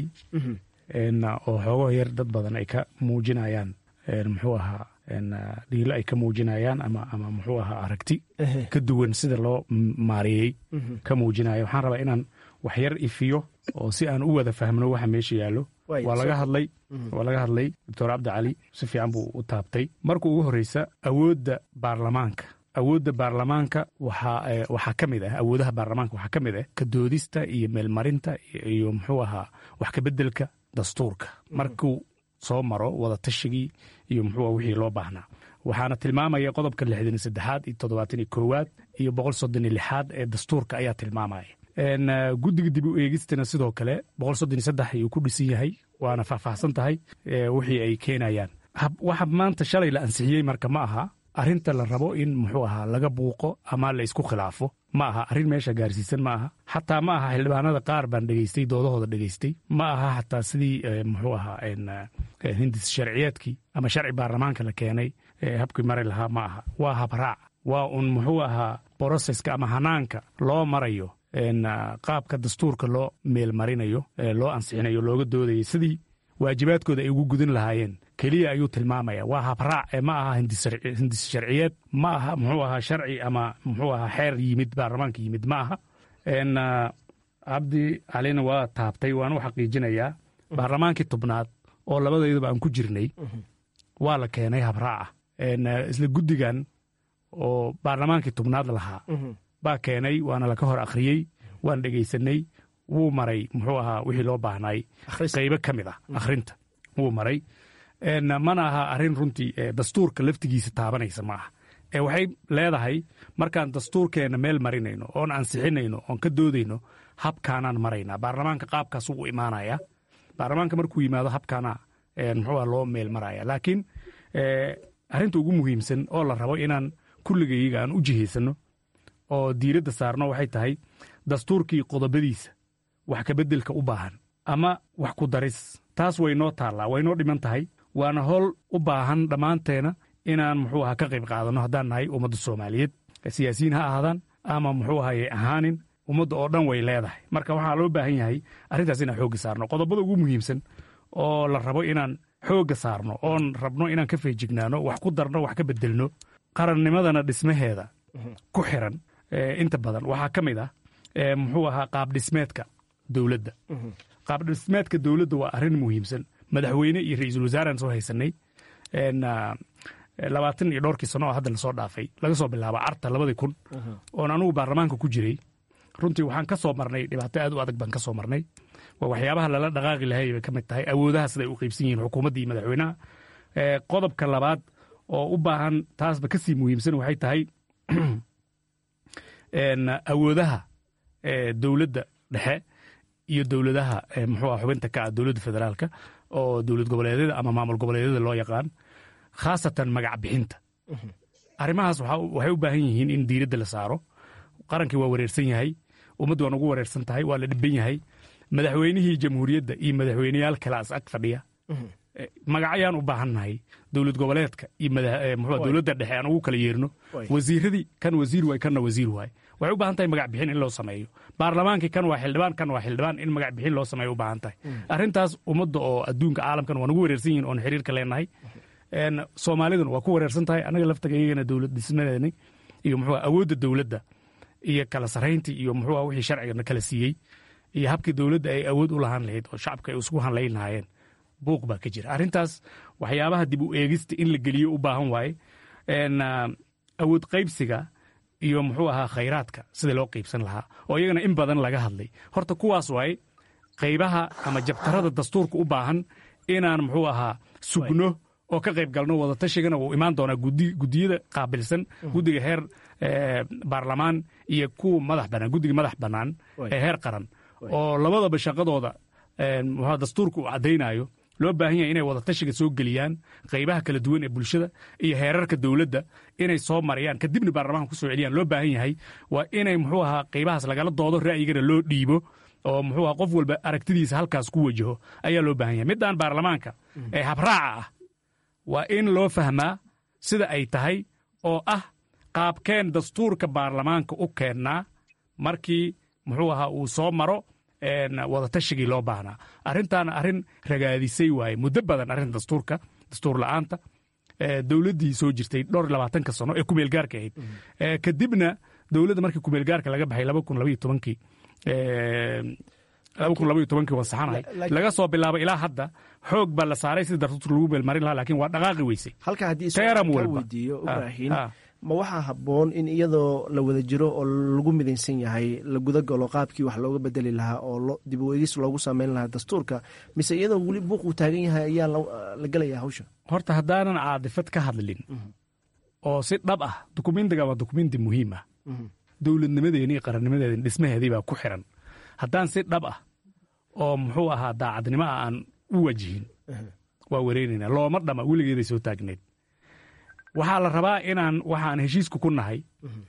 oo xoogo yar dad badan ay ka muujinayaan muxuu ahaa dhiilo ay ka muujinayaan ama ama muxuu ahaa aragti ka duwan sida loo maareeyey ka muujinaya waxaan rabaa inaan wax yar ifiyo oo si aan u wada fahmno waxa meesha yaallo waa laga hadlay waa laga hadlay doctor cabdi cali si fiican buu u taabtay marka ugu horreysa awoodda baarlamaanka awoodda baarlamaanka waxaa ka mid ah awoodaha baarlamaanka waxaa ka mid ah ka doodista iyo meelmarinta iyo muxuu ahaa wax kabeddelka dastuurka markuu soo maro wada tashigii iyo muxuu wixii loo baahnaa waxaana tilmaamaya qodobka lixdan saddexaad iyo toddobaatan iyo koowaad iyo boqol soddon iyo lixaad ee dastuurka ayaa tilmaamaya guddiga dib u eegistana sidoo kale boqol soddon iyo saddex ayuu ku dhisan yahay waana faahfaahsan tahay wixii ay keenayaan waxa maanta shalay la ansixiyey marka ma aha arrinta la rabo in muxuu ahaa laga buuqo ama la isku khilaafo ma aha arrin meesha gaarsiisan ma aha xataa ma aha xildhibaanada qaar baan dhegaystay doodahooda dhegaystay ma aha xataa sidii muxuu ahaa hindis sharciyeedkii ama sharci baarlamaanka la keenay habkii mari lahaa ma aha waa habraac waa un muxuu ahaa broseska ama hanaanka loo marayo qaabka dastuurka loo meelmarinayo loo ansixinayo looga doodayo sidii waajibaadkooda ay ugu gudan lahaayeen keliya ayuu tilmaamaya waa habraac ee ma aha hindis sharciyeed ma aha muxuu ahaa sharci ama muxuu ahaa xeer yimid baarlamaanka yimid ma aha cabdi calina waa taabtay waan u xaqiijinayaa baarlamaankii tobnaad oo labadayduba aan ku jirnay waa la keenay habraaca isla guddigan oo baarlamaankii tobnaad lahaa baa keenay waana laka hor akhriyey waan dhegaysanay wuu maray muxuu ahaa wixii loo baahnay qaybo ka mid ah akhrinta wuu maray mana aha arrin runtii dastuurka laftigiisa taabanaysa ma aha ee waxay leedahay markaan dastuurkeenna meel marinayno oon ansixinayno oon ka doodayno habkaanaan maraynaa baarlamaanka qaabkaas u imaanaya baarlamaanka markuu yimaado habkaana muxuu loo meel maraya laakiin arrinta ugu muhiimsan oo la rabo inaan kulligayga aan u jihaysanno oo diiradda saarno waxay tahay dastuurkii qodobadiisa wax kabeddelka u baahan ama wax ku daris taas way noo taallaa way noo dhiman tahay waana howl u baahan dhammaanteena inaan muxuu aha ka qayb qaadanno haddaan nahay ummadda soomaaliyeed siyaasiyiin ha ahaadaan ama muxuu ahaye ahaanin ummadda oo dhan way leedahay marka waxaa loo baahan yahay arrintaas inaan xoogga saarno qodobada ugu muhiimsan oo la rabo inaan xoogga saarno oon rabno inaan ka feejignaano wax ku darno wax ka beddelno qarannimadana dhismaheeda ku xiran inta badan waxaa ka mid ah muxuu ahaa qaabdhismeedka dowladda qaabdhismeedka dowladda waa arrin muhiimsan madaxweyne iyo ra-iisul wasaaraan soo haysanay labaatan iyo dhowrkii sano oo hadda lasoo dhaafay laga soo bilaabo carta labadii kun oon anugu baarlamaanka ku jiray runtii waxaan ka soo marnay dhibaato aad u adag baan ka soo marnay waa waxyaabaha lala dhaqaaqi lahay bay ka mid tahay awoodaha siday u qaybsan yihiin xukuumadda iyo madaxweynaha qodobka labaad oo u baahan taasba kasii muhiimsan waxay tahay awoodaha dowladda dhexe iyo dowladaha muxuu ah xubinta ka ah dowladda federaalka oo dowlad goboleedyada ama maamul goboleedyada loo yaqaan khaasatan magac bixinta arrimahaas waxay u baahan yihiin in diiradda la saaro qarankii waa wareersan yahay ummaddu waa nagu wareersan tahay waa la dhiban yahay madaxweynihii jamhuuriyadda iyo madaxweyneyaal kalaas ag fadhiya magacayaan u baahannahay dowlad goboleedka iyo dowladda dhexe aan ugu kala yeerno wasiiradii kan wasiir waay kanna wasiir waay waxay u baahan tahay magac bixin in loo sameeyo baarlamaankii kan waa xildhibaan kan waa xildhibaan in magac bixin loo sameeyo u baahan tahay arrintaas ummadda oo adduunka caalamkan waa nagu wareersan yihin oon xiriirka leenahay soomaaliduna waa ku wareersan tahay annaga laftageygana dowlad dhismadeeni iyo muxuu awoodda dowladda iyo kala sarayntii iyo muxuu wixii sharcigana kala siiyey iyo habkii dowladda ay awood u lahaan lahayd oo shacabka ay isugu hanlayn lahaayeen buuq baa ka jira arrintaas waxyaabaha dib u eegista in la geliyo u baahan waaye awood qaybsiga iyo muxuu ahaa khayraadka sida loo qaybsan lahaa oo iyagana in badan laga hadlay horta kuwaas waaye qaybaha ama jabtarada dastuurka u baahan inaan muxuu ahaa sugno oo ka qayb galno wadatashigan wuu imaan doonaa gudiyada qaabilsan guddiga heer baarlamaan iyo kuwa madax banaan guddiga madax bannaan ee heer qaran oo labadaba shaqadooda dastuurka uu caddaynayo loo baahan yahay inay wadatashiga soo geliyaan qaybaha kala duwan ee bulshada iyo heerarka dowladda inay soo marayaan kadibna baarlamaanka kusoo celiyaan loo baahan yahay waa inay muxuu ahaa qaybahaas lagala doodo ra'yigana loo dhiibo oo muxuu aha qof walba aragtidiisa halkaas ku wajaho ayaa loo baahan yahay middaan baarlamaanka ee habraaca ah waa in loo fahmaa sida ay tahay oo ah qaabkeen dastuurka baarlamaanka u keennaa markii muxuu ahaa uu soo maro wadatashigii loo baahnaa arrintaana arrin ragaadisay waaye muddo badan arrinta dastuurka dastuur la'aanta dowladdii soo jirtay dhowr iyo labaatanka sano ee kumeelgaarka ahayd kadibna dowladda markii kumeelgaarka laga baxay laba kun labaiyo tobankii laba kun labaiyo tobankii waan saxanahay laga soo bilaabo ilaa hadda xoog baa la saaray sida dastuurka lagu meelmarin lahaa laakiin waa dhaqaaqi weysay halka haddii teeram ka walba weydiiyo ibraahin ma waxaa habboon in iyadoo la wada jiro oo lagu midaysan yahay la guda galo qaabkii wax looga bedeli lahaa oo dib u eegis loogu sameyn lahaa dastuurka mise iyadoo weli buuq uu taagan yahay ayaa la gelaya hawsha horta haddaanan caadifad ka hadlin oo si dhab ah dukumentiga waa dukumenti muhiim ah dowladnimadeeni iyo qarannimadeeni dhismaheedii baa ku xiran haddaan si dhab ah oo muxuu ahaa daacadnimo ah aan u wajihin waa wareynayna looma dhama weligeeday soo taagneyd waxaa la rabaa inaan waxaan heshiisku ku nahay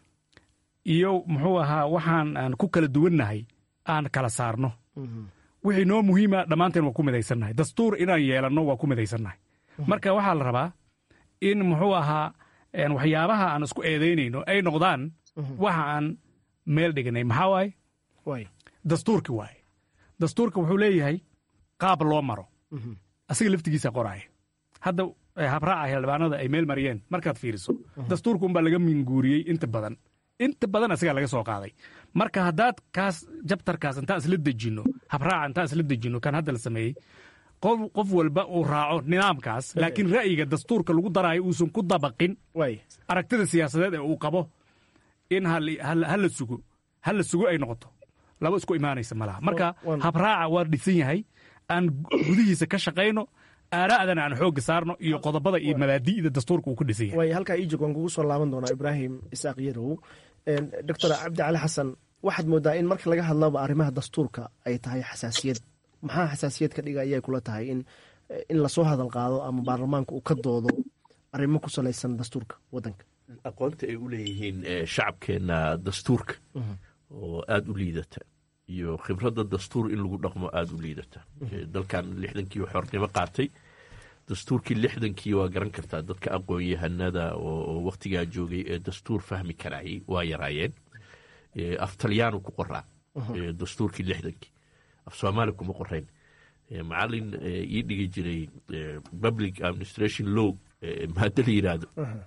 iyo muxuu ahaa waxaan aan ku kala duwannahay aan kala saarno wixii noo muhiima dhammaanteen waa ku midaysannahay dastuur inaan yeelanno waa ku midaysannahay marka waxaa la rabaa in muxuu ahaa waxyaabaha aan isku eedaynayno ay noqdaan waxa aan meel dhiganay maxaa waaye dastuurki waaye dastuurka wuxuu leeyahay qaab loo maro asiga laftigiisa qoraaya hadda habraaca xildhibaanada ay meel mariyeen markaad fiiriso dastuurka unbaa laga minguuriyey inta badan inta badan asigaa laga soo qaaday marka haddaad kaas jabtarkaas intaan isla dejinno habraaca intaan isla dejinno kan hadda la sameeyey qof walba uu raaco nidaamkaas laakiin ra'yiga dastuurka lagu daraayo uusan ku dabaqin aragtida siyaasadeed ee uu qabo in hala sugo hala sugo ay noqoto laba isku imaanaysa malaha marka habraaca waa dhisan yahay aan gudihiisa ka shaqayno aaraa'dana aan xoogga saarno iyo qodobada iyo mabaadi'da dastuurka uu ku dhisan yahay waay halkaa iijog waan kugu soo laaban doonaa ibraahim isaaq yarow doctor cabdi cali xasan waxaad moodaa in marka laga hadlaba arrimaha dastuurka ay tahay xasaasiyad maxaa xasaasiyad ka dhiga ayay kula tahay in in lasoo hadal qaado ama baarlamaanka uu ka doodo arrimo ku salaysan dastuurka waddanka aqoonta ay u leeyihiin shacabkeenna dastuurka oo aada u liidata iyo khibradda dastuur in lagu dhaqmo aada u liidata dalkan lixdankii xornimo qaatay dastuurkii lixdankii waa garan kartaa dadka aqoon-yahanada oo wakhtigaa joogay ee dastuur fahmi karaayay waa yaraayeen af talyaanu ku qoraa dastuurkii lixdankii af soomaali kuma qorayn macalin ii dhigi jiray public administration law maada la yidhaahdo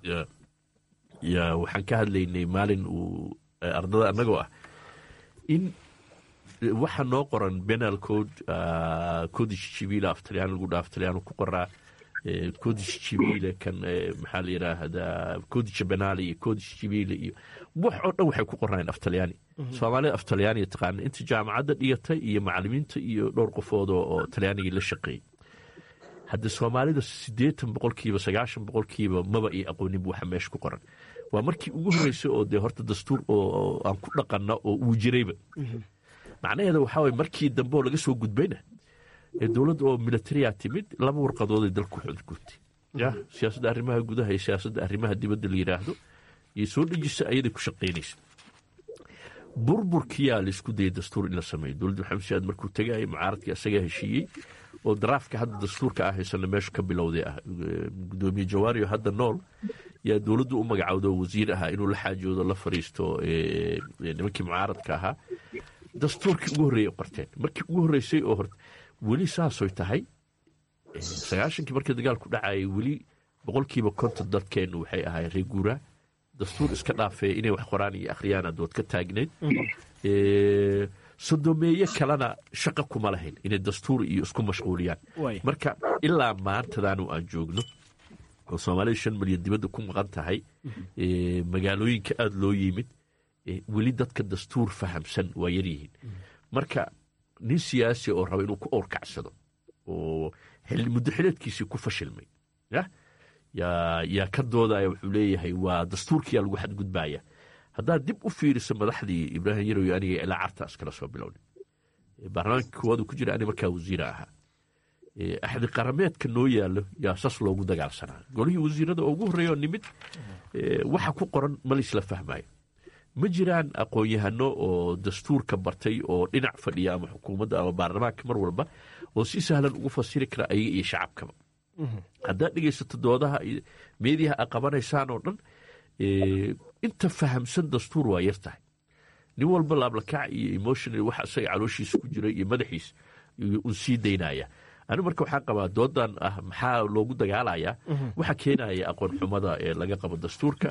waxaan ka hadlaynay maalin uu ardada annagoo ah in waxa noo qoran benal code codish civil af talyaani lagu dhaaf talyaanu ku qoraa codish civile kan maxaa la yidhaahdaa codish benali iyo codish civile iyo wax oo dhan waxay ku qornaayeen af talyaani soomaalida af talyaaniga taqaana inta jaamacadda dhigatay iyo macalimiinta iyo dhowr qofood oo talyaanigii la shaqeeyey hadda soomaalida siddeetan boqolkiiba sagaashan boqolkiiba maba iyo aqoonin waxa meesha ku qoran waa markii ugu horreysay oo dee horta dastuur oo aan ku dhaqanna oo uu jirayba macnaheeda waxaa waye markii dambe oo laga soo gudbayna dowladda oo militariya timid laba warqadood ay dalku xudgurtay ya siyaasadda arrimaha gudaha iyo siyaasadda arrimaha dibadda la yidhaahdo iyo soo dhejisa ayaday ku shaqaynaysa burburkiyaa laisku dayay dastuur in la sameeyo dowladda maxamed siyaad markuu tegaya mucaaradkii asagaa heshiiyey oo daraafka hadda dastuurka ah haysana meeshu ka bilowday ah gudoomiye jawaariyo hadda nool yaa dowladdu u magacowda oo wasiir ahaa inuu la xaajoodo la fariisto nimankii mucaaradka ahaa dastuurkii ugu horreeyay qorteen markii ugu horreysay oo horta weli saasoy tahay sagaashankii markii dagaalku dhacayay weli boqolkiiba konton dadkeennu waxay ahaayeen reer guuraa dastuur iska dhaafee inay wax qoraan iyo akhriyaan adood ka taagneyd sodomeeye kalena shaqa kuma lahayn inay dastuur iyo isku mashquuliyaan marka ilaa maantadaanu aan joogno oo soomaalida shan milyan dibadda ku maqan tahay magaalooyinka aada loo yimid weli dadka dastuur fahamsan waa yaryihiin marka nin siyaasi oo raba inuu ku owrkacsado oo muddo xileedkiisii ku fashilmay ya yaa yaa ka doodaya wuxuu leeyahay waa dastuurkiyaa lagu xadgudbaya haddaad dib u fiiriso madaxdii ibraahim yarow aniga ilaa cartaas kala soo bilownay baarlamaanka koowaadu ku jira ani markaa wasiira ahaa axdi qarameedka noo yaalo yaa sas loogu dagaalsanaa golihii wasiirada oo ugu horreeya oo nimid waxa ku qoran ma laisla fahmayo ma jiraan aqoon-yahano oo dastuurka bartay oo dhinac fadhiya ama xukuumadda ama baarlamaanka mar walba oo si sahlan ugu fasiri kara ayaga iyo shacabkaba haddaad dhegaysato doodaha meediyaha a qabanaysaan oo dhan inta fahamsan dastuur waa yar tahay nin walba laablakac iyo emotional waxa isaga calooshiisa ku jira iyo madaxiisa un sii daynaya anigu marka waxaan qabaa doodan ah maxaa loogu dagaalayaa waxa keenaya aqoon xumada ee laga qabo dastuurka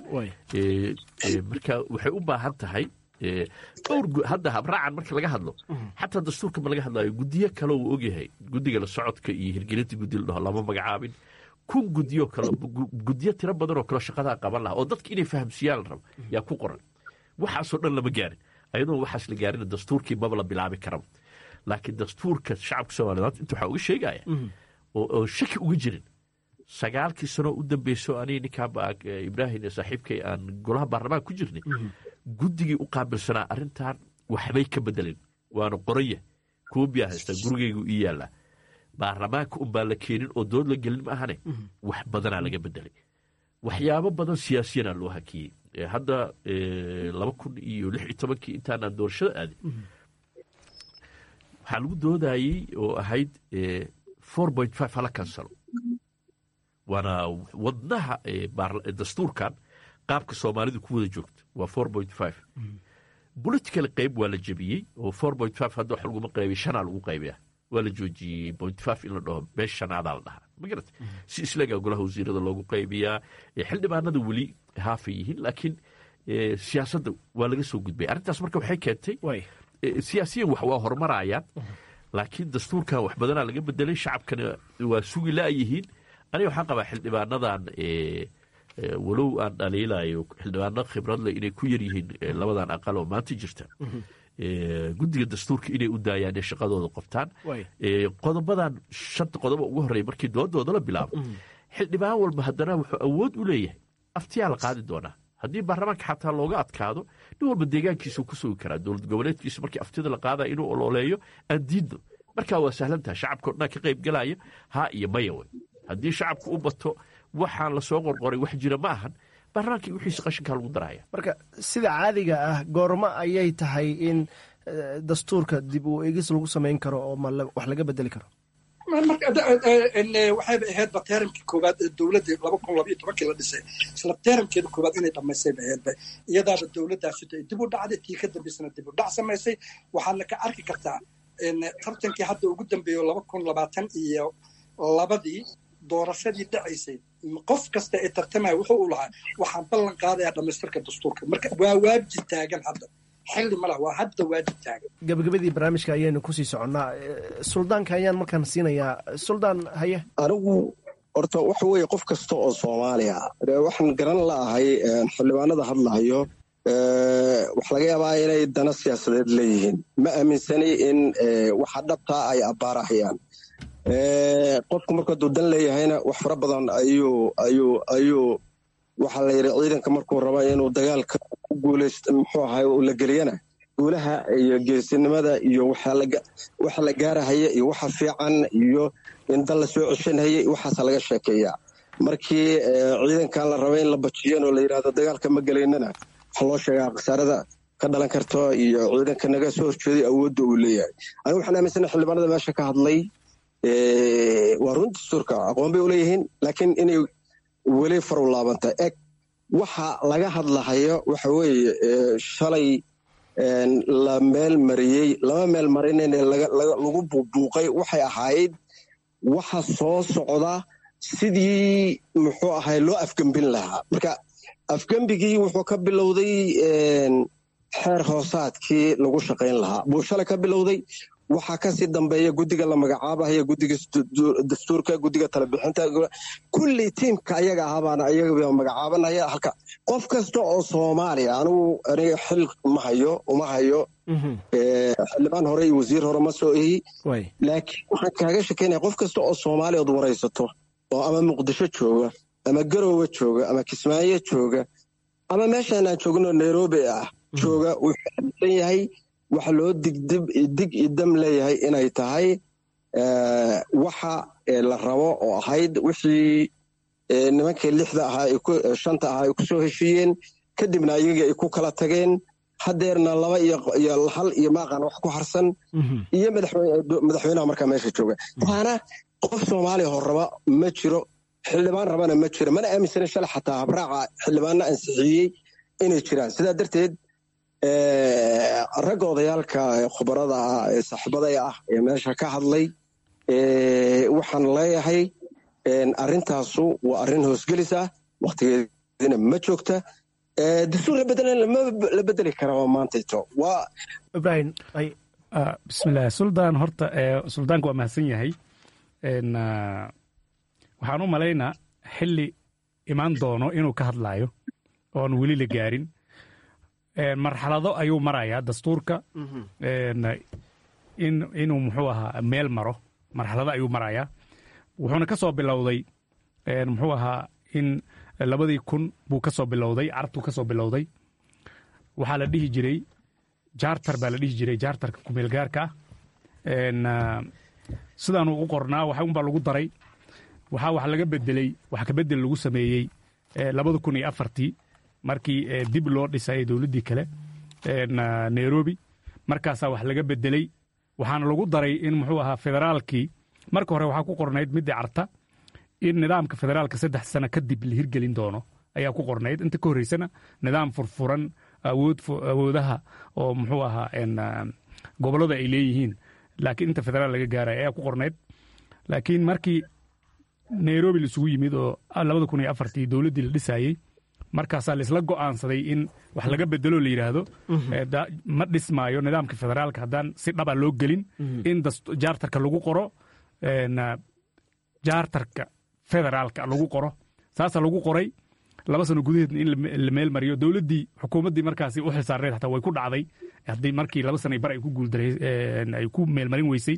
marka waxay u baahan tahay dhowr hadda habraacan marka laga hadlo xataa dastuurka ma laga hadlayo guddiyo kale uu ogyahay guddiga la socodka iyo hirgelinta guddi la dhaho lama magacaabin kun guddiyo kale guddiyo tiro badan oo kale shaqadaa qaban laha oo dadka inay fahamsiiyaan la rabo yaa ku qoran waxaasoo dhan lama gaarin ayadoo waxaas la gaarin dastuurkii maba la bilaabi karaba laakiin dastuurka shacabka soomaliyeed inta waxaa uga sheegaya oo shaki uga jirin sagaalkii sanoo u dambeyso aniga ninkaaba ibraahim ee saaxiibkay aan golaha baarlamaanka ku jirnay guddigii u qaabilsanaa arrintan waxbay ka bedelin waana qoranya koobiyaa haystaa gurigaygu ii yaallaa baarlamaanka unbaa la keenin oo dood la gelin ma ahane wax badanaa laga bedelay waxyaabo badan siyaasiyanaa loo hakiyey hadda laba kun iyo lix iyo tobankii intaanaan doorashada aadin waxaa lagu doodayey oo ahayd four point five hala kansalo waana wadnaha dastuurkan qaabka soomaalidu ku wada joogta waa four point five political qayb waa la jebiyey oo four point five hadda wax laguma qaybiy shanaa lagu qaybiya waa la joojiyey point five in la dhaho beesh shanaadaa la dhahaa ma garata si islagaa golaha wasiirada loogu qaybiyaa xildhibaanada weli haafay yihiin laakiin siyaasadda waa laga soo gudbay arrintaas marka waxay keentay siyaasiyan wax waa horumarayaan laakiin dastuurkan wax badanaa laga bedelay shacabkana waa sugi la'yihiin aniga waxaan qabaa xildhibaanadan walow aan dhaliilayo xildhibaano khibradle inay ku yar yihiin labadan aqal oo maanta jirta guddiga dastuurka inay u daayaan ee shaqadooda qoftaan qodobadan shanta qodoba ugu horreeya markii doodooda la bilaabo xildhibaan walba haddana wuxuu awood u leeyahay aftiyaa la qaadi doonaa haddii baarlamaanka xataa looga adkaado nin walba deegaankiisuu ku sugi karaa dowlad goboleedkiisa markii aftida la qaadaya inuu ololeeyo aan diidno markaa waa sahlantaha shacabka o dhan ka qayb galaya haa iyo maya wey haddii shacabku u bato waxaan la soo qorqoray wax jira ma ahan baarlamaankii wixiisa qashinkaa lagu daraya marka sida caadiga ah goormo ayay tahay in dastuurka dib u eegis lagu samayn karo oo wax laga bedeli karo waxayba ahaydba teeramkii koowaad ee dowladda laba kun labaiyo tobankii la dhisay isla teeramkeeda koowaad inay dhammaysayba ahaydba iyadaaba dowladdaasi ay dib u dhacday tii ka dambaysana dib u dhac samaysay waxaadna ka arki kartaa tartankii hadda ugu dambeeyo laba kun labaatan iyo labadii doorashadii dhacaysay qof kasta ee tartamaya wuxuu u lahaa waxaan ballan qaadayaa dhammaystirka dastuurka marka waa waajib taagan hadda xilli ma laha waa hadda waajib taagan gabagabadii barnaamijka ayaynu kusii soconnaa suldaanka ayaan markaan siinayaa suldaan haye anigu horta waxa weeye qof kasta oo soomaaliya waxaan garan la'ahay xildhibaanada hadlahayo waxa laga yaabaa inay dana siyaasadeed leeyihiin ma aaminsani in waxa dhabtaa ay abbaarahayaan qofku markuu hadduu dan leeyahayna wax fara badan ayuu ayuu ayuu waxaa la yidhi ciidanka markuu raba inuu dagaalka ku guulaysto muxuu ahay uu la geliyana guulaha iyo geesinimada iyo waxa la gaarahaya iyo waxa fiican iyo in dal la soo ceshanhayay waxaasa laga sheekeeyaa markii ciidankan la raba in la bajiyan oo la yidhahdo dagaalka ma gelaynana waxaa loo sheegaa khasaarada ka dhalan karto iyo ciidanka naga soo horjeeday awoodda uu leeyahay anigu waxaan aaminsana xildhibaanada meesha ka hadlay waa run dastuurka aqoon bay uleeyihiin laakiin inay weli faru laabanta eg waxa laga hadlahayo waxa weeye shalay la meel mariyey lama meel marinayne lagu buubuuqay waxay ahayd waxa soo socda sidii muxuu ahay loo afgembin lahaa marka afgembigii wuxuu ka bilowday xeer hoosaadkii lagu shaqayn lahaa buu shalay ka bilowday waxaa kasii dambeeya guddiga la magacaabahaya guddiga dastuurka guddiga talebixinta kulli tiimka ayaga ahabaana ayaga magacaabanaya halka qof kasta oo soomaaliya anigu aniga xil ma hayo uma hayo xildhibaan hore iyo wasiir hore ma soo ehi laakiin waxaan kaaga shekeynaya qof kasta oo soomaaliya ood waraysato oo ama muqdisho jooga ama garowe jooga ama kismaayo jooga ama meeshaan aan joogno nairobi ah jooga wuxuu aaminsan yahay waxa loo digdib dig idam leeyahay inay tahay waxa la rabo oo ahayd wixii nimankii lixda ahaa shanta ahaa ay ku soo heshiiyeen kadibna ayagii ay ku kala tageen hadeerna laba iyo hal iyo maaqan wax ku harsan iyo madaxweynaha markaa meesha jooga waana qof soomaaliya hor raba ma jiro xildhibaan rabana ma jiro mana aaminsana shalay xataa habraaca xildhibaanna ansixiyey inay jiraan sidaa darteed ragga odayaalka khubarada ah ee saaxiibaday ah ee meesha ka hadlay waxaan leeyahay arrintaasu waa arrin hoosgelis ah wakhtigeedina ma joogta dastuur la bedeli kara waa maantayto waa ibrahim bismillaah suldaan horta suldaanka waa mahadsan yahay waxaan u malaynaa xilli imaan doono inuu ka hadlaayo oon weli la gaarin marxalado ayuu marayaa dastuurka inuu muxuu ahaa meel maro marxalado ayuu marayaa wuxuuna ka soo bilowday muxuu ahaa in labadii kun buu ka soo bilowday carabtuu ka soo bilowday waxaa la dhihi jiray jaartar baa la dhihi jiray jaartarka kumeelgaarka ah sidaanu u qornaa waxa unbaa lagu daray waxaa wax laga bedeley wax kabedel lagu sameeyey labada kun iyo afartii markii dib loo dhisayay dowladdii kale nairobi markaasaa wax laga bedeley waxaana lagu daray in muxuu ahaa federaalkii marka hore waxaa ku qornayd middii carta in nidaamka federaalka saddex sano kadib la hirgelin doono ayaa ku qornayd inta ka horreysana nidaam furfuran awoodaha oo muxuu ahaa gobollada ay leeyihiin laakiin inta federaal laga gaaraya ayaa ku qornayd laakiin markii nairobi laisugu yimid oo labada kun iyo afartii dowladdii la dhisaayey markaasaa laisla go'aansaday in wax laga bedelo la yidhaahdo ma dhismaayo nidaamka federaalka haddaan si dhaba loo gelin in jaartarka lagu qoro jaartarka federaalka lagu qoro saasaa lagu qoray laba sano gudaheedna in la meel mariyo dowladdii xukuumaddii markaasi u xilsaarneed xataa way ku dhacday haddii markii laba sana bar ay ku guuldaray ay ku meelmarin weysay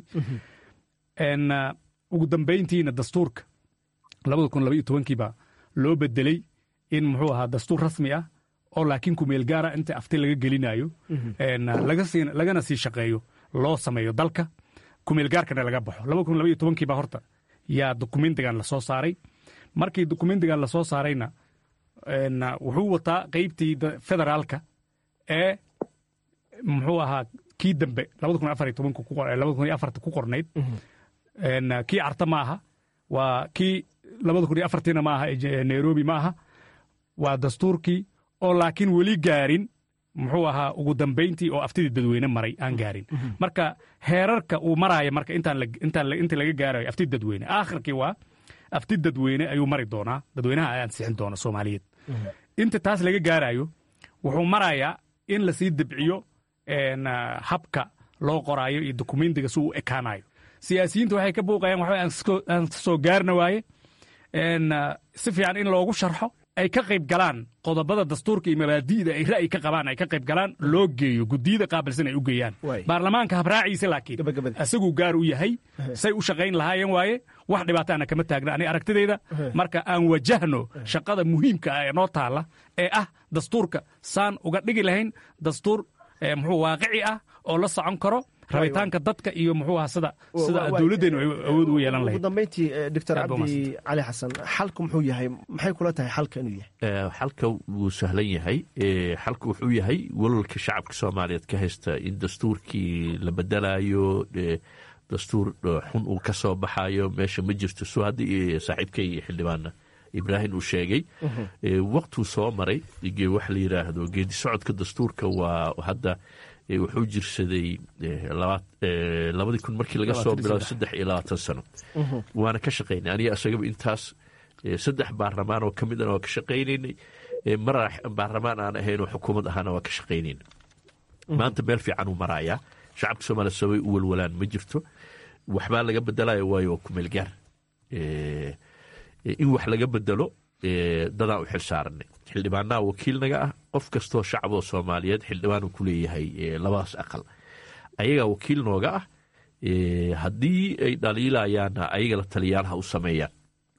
ugu dambayntiina dastuurka labada kun laba iyo tobankiiba loo bedeley in muxuu ahaa dastuur rasmi ah oo laakiin kumeel gaara inta afti laga gelinayo lagana sii shaqeeyo loo sameeyo dalka kumeel gaarkana laga baxo laba kun laba iyo tobankiiba horta yaa dokumentigan lasoo saaray markii dokumentigan lasoo saarayna wuxuu wataa qeybtii federaalka ee muxuu ahaa kii dambe labada kun afar iyo tobanka labada kun iyo afarta ku qornayd kii carta ma aha waa kii labada kun iyo afartiina ma aha nairobi ma aha waa dastuurkii oo laakiin weli gaarin muxuu ahaa ugu dambayntii oo aftidii dadweyne maray aan gaarin marka heerarka uu maraayo marka inta laga gaarayo afti dadweyne aakhirkii waa afti dadweyne ayuu mari doonaa dadweynaha ay ansixin doona soomaaliyeed inta taas laga gaarayo wuxuu marayaa in lasii debciyo habka loo qoraayo iyo dokumentiga si uu ekaanayo siyaasiyiinta waxay ka buuqayaan waxba aan soo gaarna waaye si fiican in loogu sharxo ay ka qayb galaan qodobada dastuurka iyo mabaadi'da ay ra'yi ka qabaan ay ka qayb galaan loo geeyo guddiyada qaabilsan ay u geeyaan baarlamaanka habraaciisa laakiin isaguu gaar u yahay say u shaqayn lahaayeen waaye wax dhibaataana kama taagna ani aragtidayda marka aan wajahno shaqada muhiimka ah ee noo taalla ee ah dastuurka saan uga dhigi lahayn dastuur muxuu waaqici ah oo la socon karo rabitaanka dadka iyo muxuu aha sida sida dowladdeenu ay awood ugu yeelan lahayd ugu dambayntii doctor cabdi cali xasan xalku muxuu yahay maxay kula tahay xalka inuu yahay xalka wuu sahlan yahay xalka wuxuu yahay walwalka shacabka soomaaliyeed ka haysta in dastuurkii la bedelayo dastuur xun uu ka soo baxayo meesha ma jirto soo haddii saaxiibkay xildhibaana ibraahim uu sheegay waktuu soo maray waxa la yidhaahdo geedi socodka dastuurka waa hadda wuxuu jirsaday labadii kun markii laga soo bilaabo saddex iyo labaatan sano waana ka shaqaynay aniga isagaba intaas saddex baarlamaan oo ka midana waa ka shaqaynaynay mar baarlamaan aan ahayn oo xukuumad ahaana waa ka shaqaynaynay maanta meel fiican uu marayaa shacabka soomaaliya sabay u walwalaan ma jirto waxbaa laga bedelayo waayo waa kumeel gaar in wax laga bedelo dadaan u xil saaranay xildhibaanaha wakiilnaga ah qof kastoo shacaboo soomaaliyeed xildhibaan uu ku leeyahay labadaas aqal ayagaa wakiil nooga ah haddii ay dhaliilayaanna ayaga la taliyaalaha u sameeyaan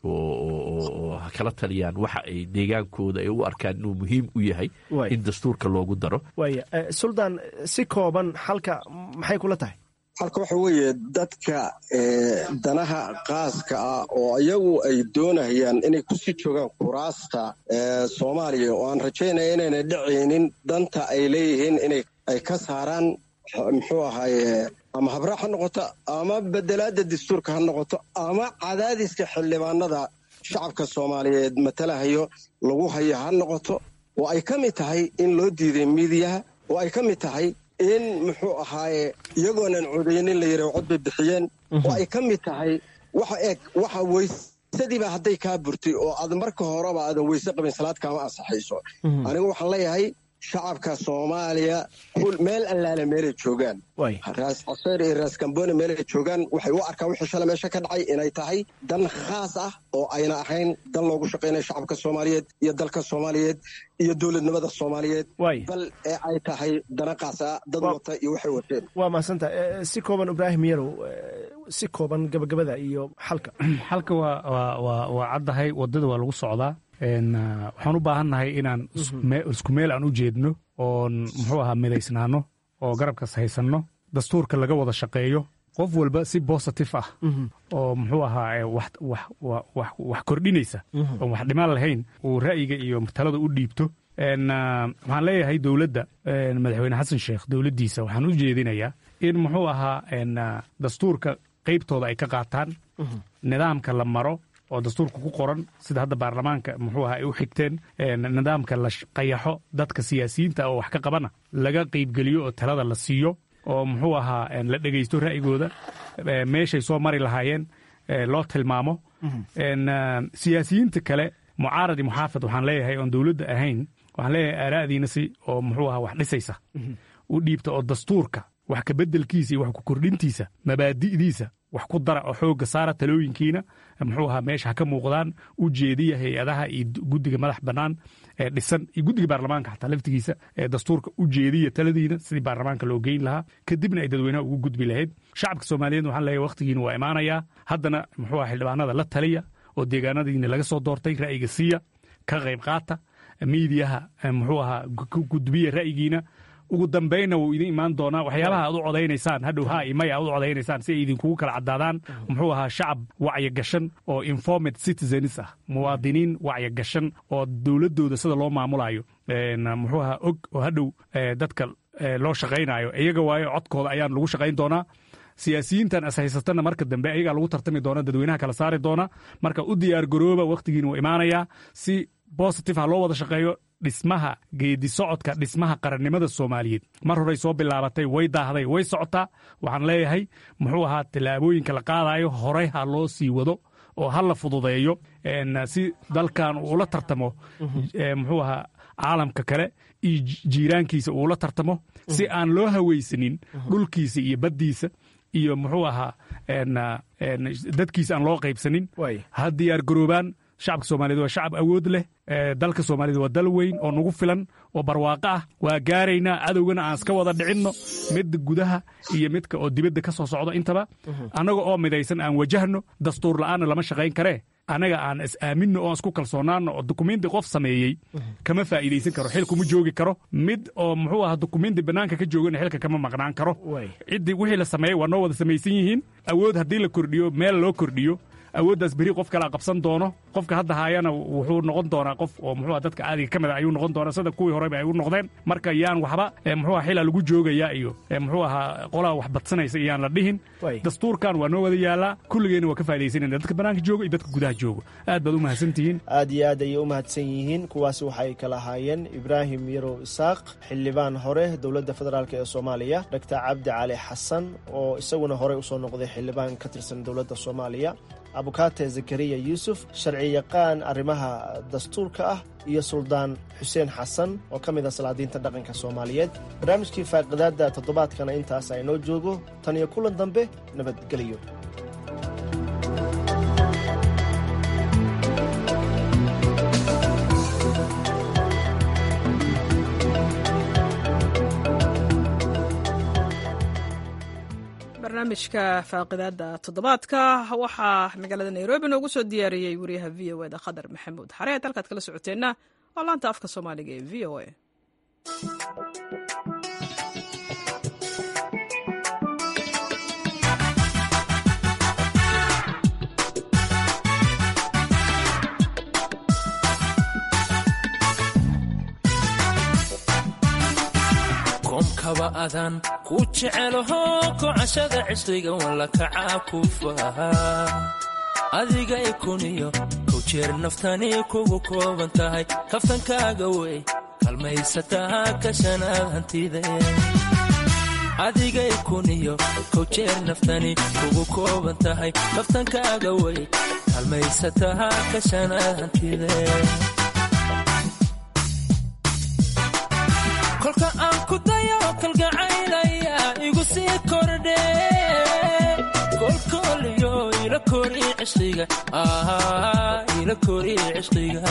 oo ha kala taliyaan waxa ay deegaankooda ay u arkaan inuu muhiim u yahay in dastuurka loogu daro waaya suldaan si kooban xalka maxay kula tahay halka waxa weeye dadka danaha qaaska ah oo iyagu ay doonayaan inay kusii joogaan kuraasta soomaaliya oo aan rajaynaya inayna dhacaynin danta ay leeyihiin inay ay ka saaraan muxuu ahaaye ama habraac ha noqoto ama bedelaadda dastuurka ha noqoto ama cadaadiska xildhibaanada shacabka soomaaliyeed matalahayo lagu hayo ha noqoto oo ay ka mid tahay in loo diiday miidiyaha oo ay ka mid tahay in muxuu ahaaye iyagoonan codaynin la yidhaho cod bay bixiyeen oo ay ka mid tahay waxa eeg waxa weysadiiba hadday kaa burtay oo aad marka horeba aadan weyse qabin salaad kaama ansaxayso anigu waxaan leeyahay shacabka soomaaliya meel allaale meelay joogaan raas caseer iyo raas kambone meelay joogaan waxay u arkaan wixii shalay meesha ka dhacay inay tahay dan khaas ah oo ayna ahayn dan loogu shaqaynaya shacabka soomaaliyeed iyo dalka soomaaliyeed iyo dowladnimada soomaaliyeed bal ee ay tahay dana khaas ah dad wata iyo waxay wateen waa mahadsantaha si kooban ibraahim yarow si kooban gabagabada iyo xalka xalka waa waa caddahay waddada waa lagu socdaa waxaan u baahannahay inaan isku meel aan u jeedno oon muxuu ahaa midaysnaano oo garabkas haysanno dastuurka laga wada shaqeeyo qof walba si bositif ah oo muxuu ahaa wax kordhinaysa oon wax dhimaan lahayn uu ra'yiga iyo talada u dhiibto waxaan leeyahay dowladda madaxweyne xasan sheekh dowladdiisa waxaan u jeedinayaa in muxuu ahaa dastuurka qaybtooda ay ka qaataan nidaamka la maro oo dastuurka ku qoran sida hadda baarlamaanka muxuu aha ay u xigteen nidaamka la qayaxo dadka siyaasiyiinta oo wax ka qabana laga qaybgeliyo oo talada la siiyo oo muxuu ahaa la dhegaysto ra'yigooda meeshay soo mari lahaayeen loo tilmaamo siyaasiyiinta kale mucaaradi muxaafid waxaan leeyahay oon dowladda ahayn waxaan leeyahay aaraa'diina si oo muxuu aha wax dhisaysa u dhiibta oo dastuurka wax kabeddelkiisa iyo wax ku kordhintiisa mabaadi'diisa wax ku dara oo xoogga saara talooyinkiina muxuu ahaa meesha ha ka muuqdaan u jeediya hay-adaha iyo guddiga madax bannaan ee dhisan iyo guddiga baarlamaanka xataa laftigiisa ee dastuurka u jeediya taladiina sidii baarlamaanka loo geyn lahaa kadibna ay dadweynaha ugu gudbi lahayd shacabka soomaaliyeed waxaan leeyahay wakhtigiina waa imaanayaa haddana muxuu aha xildhibaanada la taliya oo deegaanadiina laga soo doortay ra'yiga siiya ka qayb qaata miidiyaha muxuu ahaa gudbiya ra'yigiina ugu dambaynna wuu idin imaan doonaa waxyaabaha aad u codaynaysaan hadhow haa iyo maya aad u codaynaysaan si ay idinkugu kala caddaadaan muxuu ahaa shacab wacyi gashan oo informed citizens ah muwaadiniin wacyi gashan oo dowladdooda sida loo maamulayo muxuu ahaa og oo hadhow dadka loo shaqaynayo iyaga waayo codkooda ayaan lagu shaqayn doonaa siyaasiyiintan as haysatana marka dambe ayagaa lagu tartami doona dadweynaha kala saari doona marka u diyaar garooba wakhtigiina wuu imaanayaa si bositive ha loo wada shaqeeyo dhismaha geedi socodka dhismaha qarannimada soomaaliyeed mar horay soo bilaabatay way daahday way socotaa waxaan leeyahay muxuu ahaa tallaabooyinka la qaadayo horey ha loo sii wado oo ha la fududeeyo si dalkan uula tartamo muxuu ahaa caalamka kale iyo jiiraankiisa uula tartamo si aan loo hawaysanin dhulkiisa iyo baddiisa iyo muxuu ahaa dadkiisa aan loo qaybsanin ha diyaar garoobaan shacabka soomaaliyed waa shacab awood leh dalka soomaaliyed waa dal weyn oo nagu filan oo barwaaqo ah waa gaaraynaa cadowgana aan iska wada dhicinno midda gudaha iyo midka oo dibadda ka soo socdo intaba annaga oo midaysan aan wajahno dastuur la'aanna lama shaqayn karee anaga aan is aaminno oon isku kalsoonaano oo dukumenti qof sameeyey kama faa'iidaysan karo xil kuma joogi karo mid oo muxuu ahaa dukumenti bannaanka ka joogana xilka kama maqnaan karo ciddii wixii la sameeyey waa noo wada samaysan yihiin awood haddii la kordhiyo meel loo kordhiyo awooddaas beri qof kalaa qabsan doono qofka hadda haayana wuxuu noqon doonaa qof oo muxuu dadka caadiga ka mid a ayuu noqon doonaa sida kuwii horeba ay u noqdeen marka yaan waxba muxuu xila lagu joogaya iyo muxuu ahaa qolaa wax badsanaysa iyaan la dhihin dastuurkan waa noo wada yaallaa kulligeenna waa ka faa'idaysanayna dadka bannaanka jooga iyo dadka gudaha jooga aad baad u mahadsantihiin aad iyo aad ayay u mahadsan yihiin kuwaasi waxay kala ahaayeen ibraahim yarow isaaq xildhibaan hore dowladda federaalk ee soomaaliya doctor cabdi cali xasan oo isaguna horey usoo noqday xildhibaan ka tirsan dowladda soomaaliya abukaate zakariya yuusuf sharci yaqaan arrimaha dastuurka ah iyo suldaan xuseen xasan oo ka mid ah salaadiinta dhaqanka soomaaliyeed barnaamijkii faaqidaadda toddobaadkana intaas aynoo joogo tan iyo kulan dambe nabadgelyo barnaamijka faaqidaada toddobaadka waxaa magaalada nairobi noogu soo diyaariyey wariyaha v o eda khadar maxamuud xareed halkaad kala socoteenna waa laanta afka soomaaliga ee v o a koomkaba adaan ku jecelaho kocashada cisriga walla kacaa ku faha adiga ikuniyo kow jeer naftani kugu kooban tahay kaftankaaga wey kalmaysataa kashanaad hantide adiga ikuniyo kow jeer naftani kugu kooban tahay kaftankaaga wey kalmaysataa kashanaad hantide kolka aan ku dayo kalgacaylaya igu sii kordhe kolkooliyo ila kori cishqiga ila kori cishqiga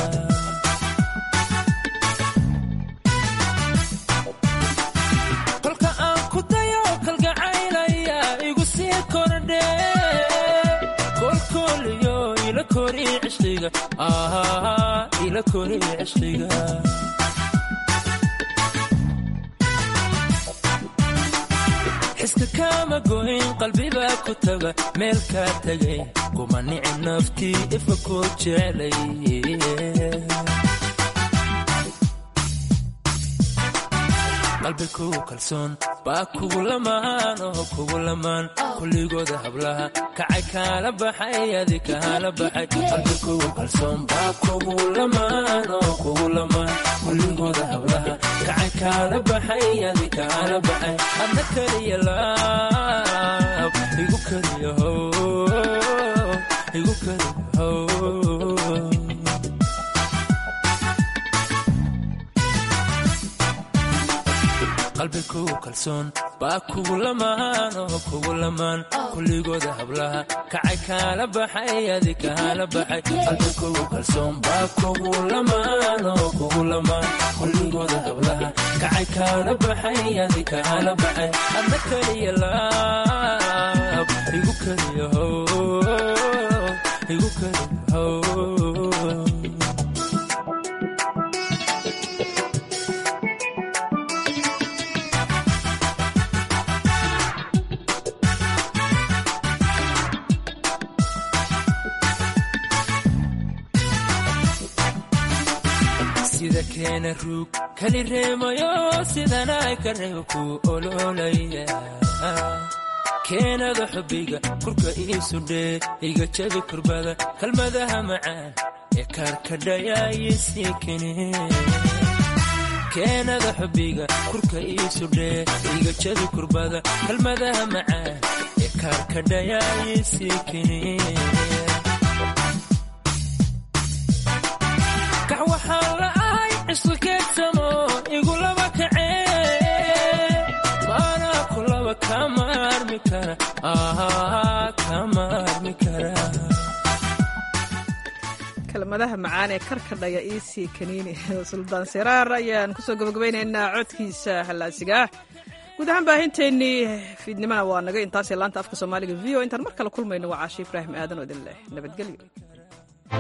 kolka aan ku dayo kalgacaylaya igu sii kordhe kolkooliyo ila kori cishqiga ila kori cishqiga xiska kaama goyn qalbibaa ku taga meel kaa tegay kuma nici naftii ifa koo jeclay qalbi kugu kalsoon baa kugu lamaan oo kugu lamaan kulligooda hablaha kacay kaala baxay adi kaala baxay qalbi kugu kalsoon baa kugu lamaan oo kugu lamaan kulligooda hablaha kacay kaala baxay adi kaala baxay adna keliya laab igu keliya how igu keliya how qalbi kugu kalsoon baa kugu lamaan oo kugu lamaan kulligooda hablaha kacay kaala baxay adi kaala baxay qalbi kugu kalsoon baa kugu lamaan oo kugu lamaan kulligooda hablaha kacay kaala baxay adi kaala baxay adna keliya laab igu keliya how igu keliya how sida keena ruug kali reemayo sidanay ka reebo ku ololaya keenada xubbiga kurka iisu dhee iga jabi kurbada kalmadaha macaan ee kaarkadhayaayisii kene keenada xubbiga kurka iisu dhee iga jabi kurbada kalmadaha macaan ee kaarkadhayaayisii kene kax waxaan la ahay cisqi keegsamo igu laba kacee maanaa ku laba kama armi kara kama armi kara kelmadaha macaan ee karkadhaya iisii kaniini suldaan siraar ayaan kusoo gabagabaynaynaa codkiisa hallaasigaah guud ahaan baahinteennii fiidnimana waa naga intaasee laanta afka soomaaliga v o intaan mar kale kulmayno waa caashi ibraahim aadan oo idin leh nabadgelyo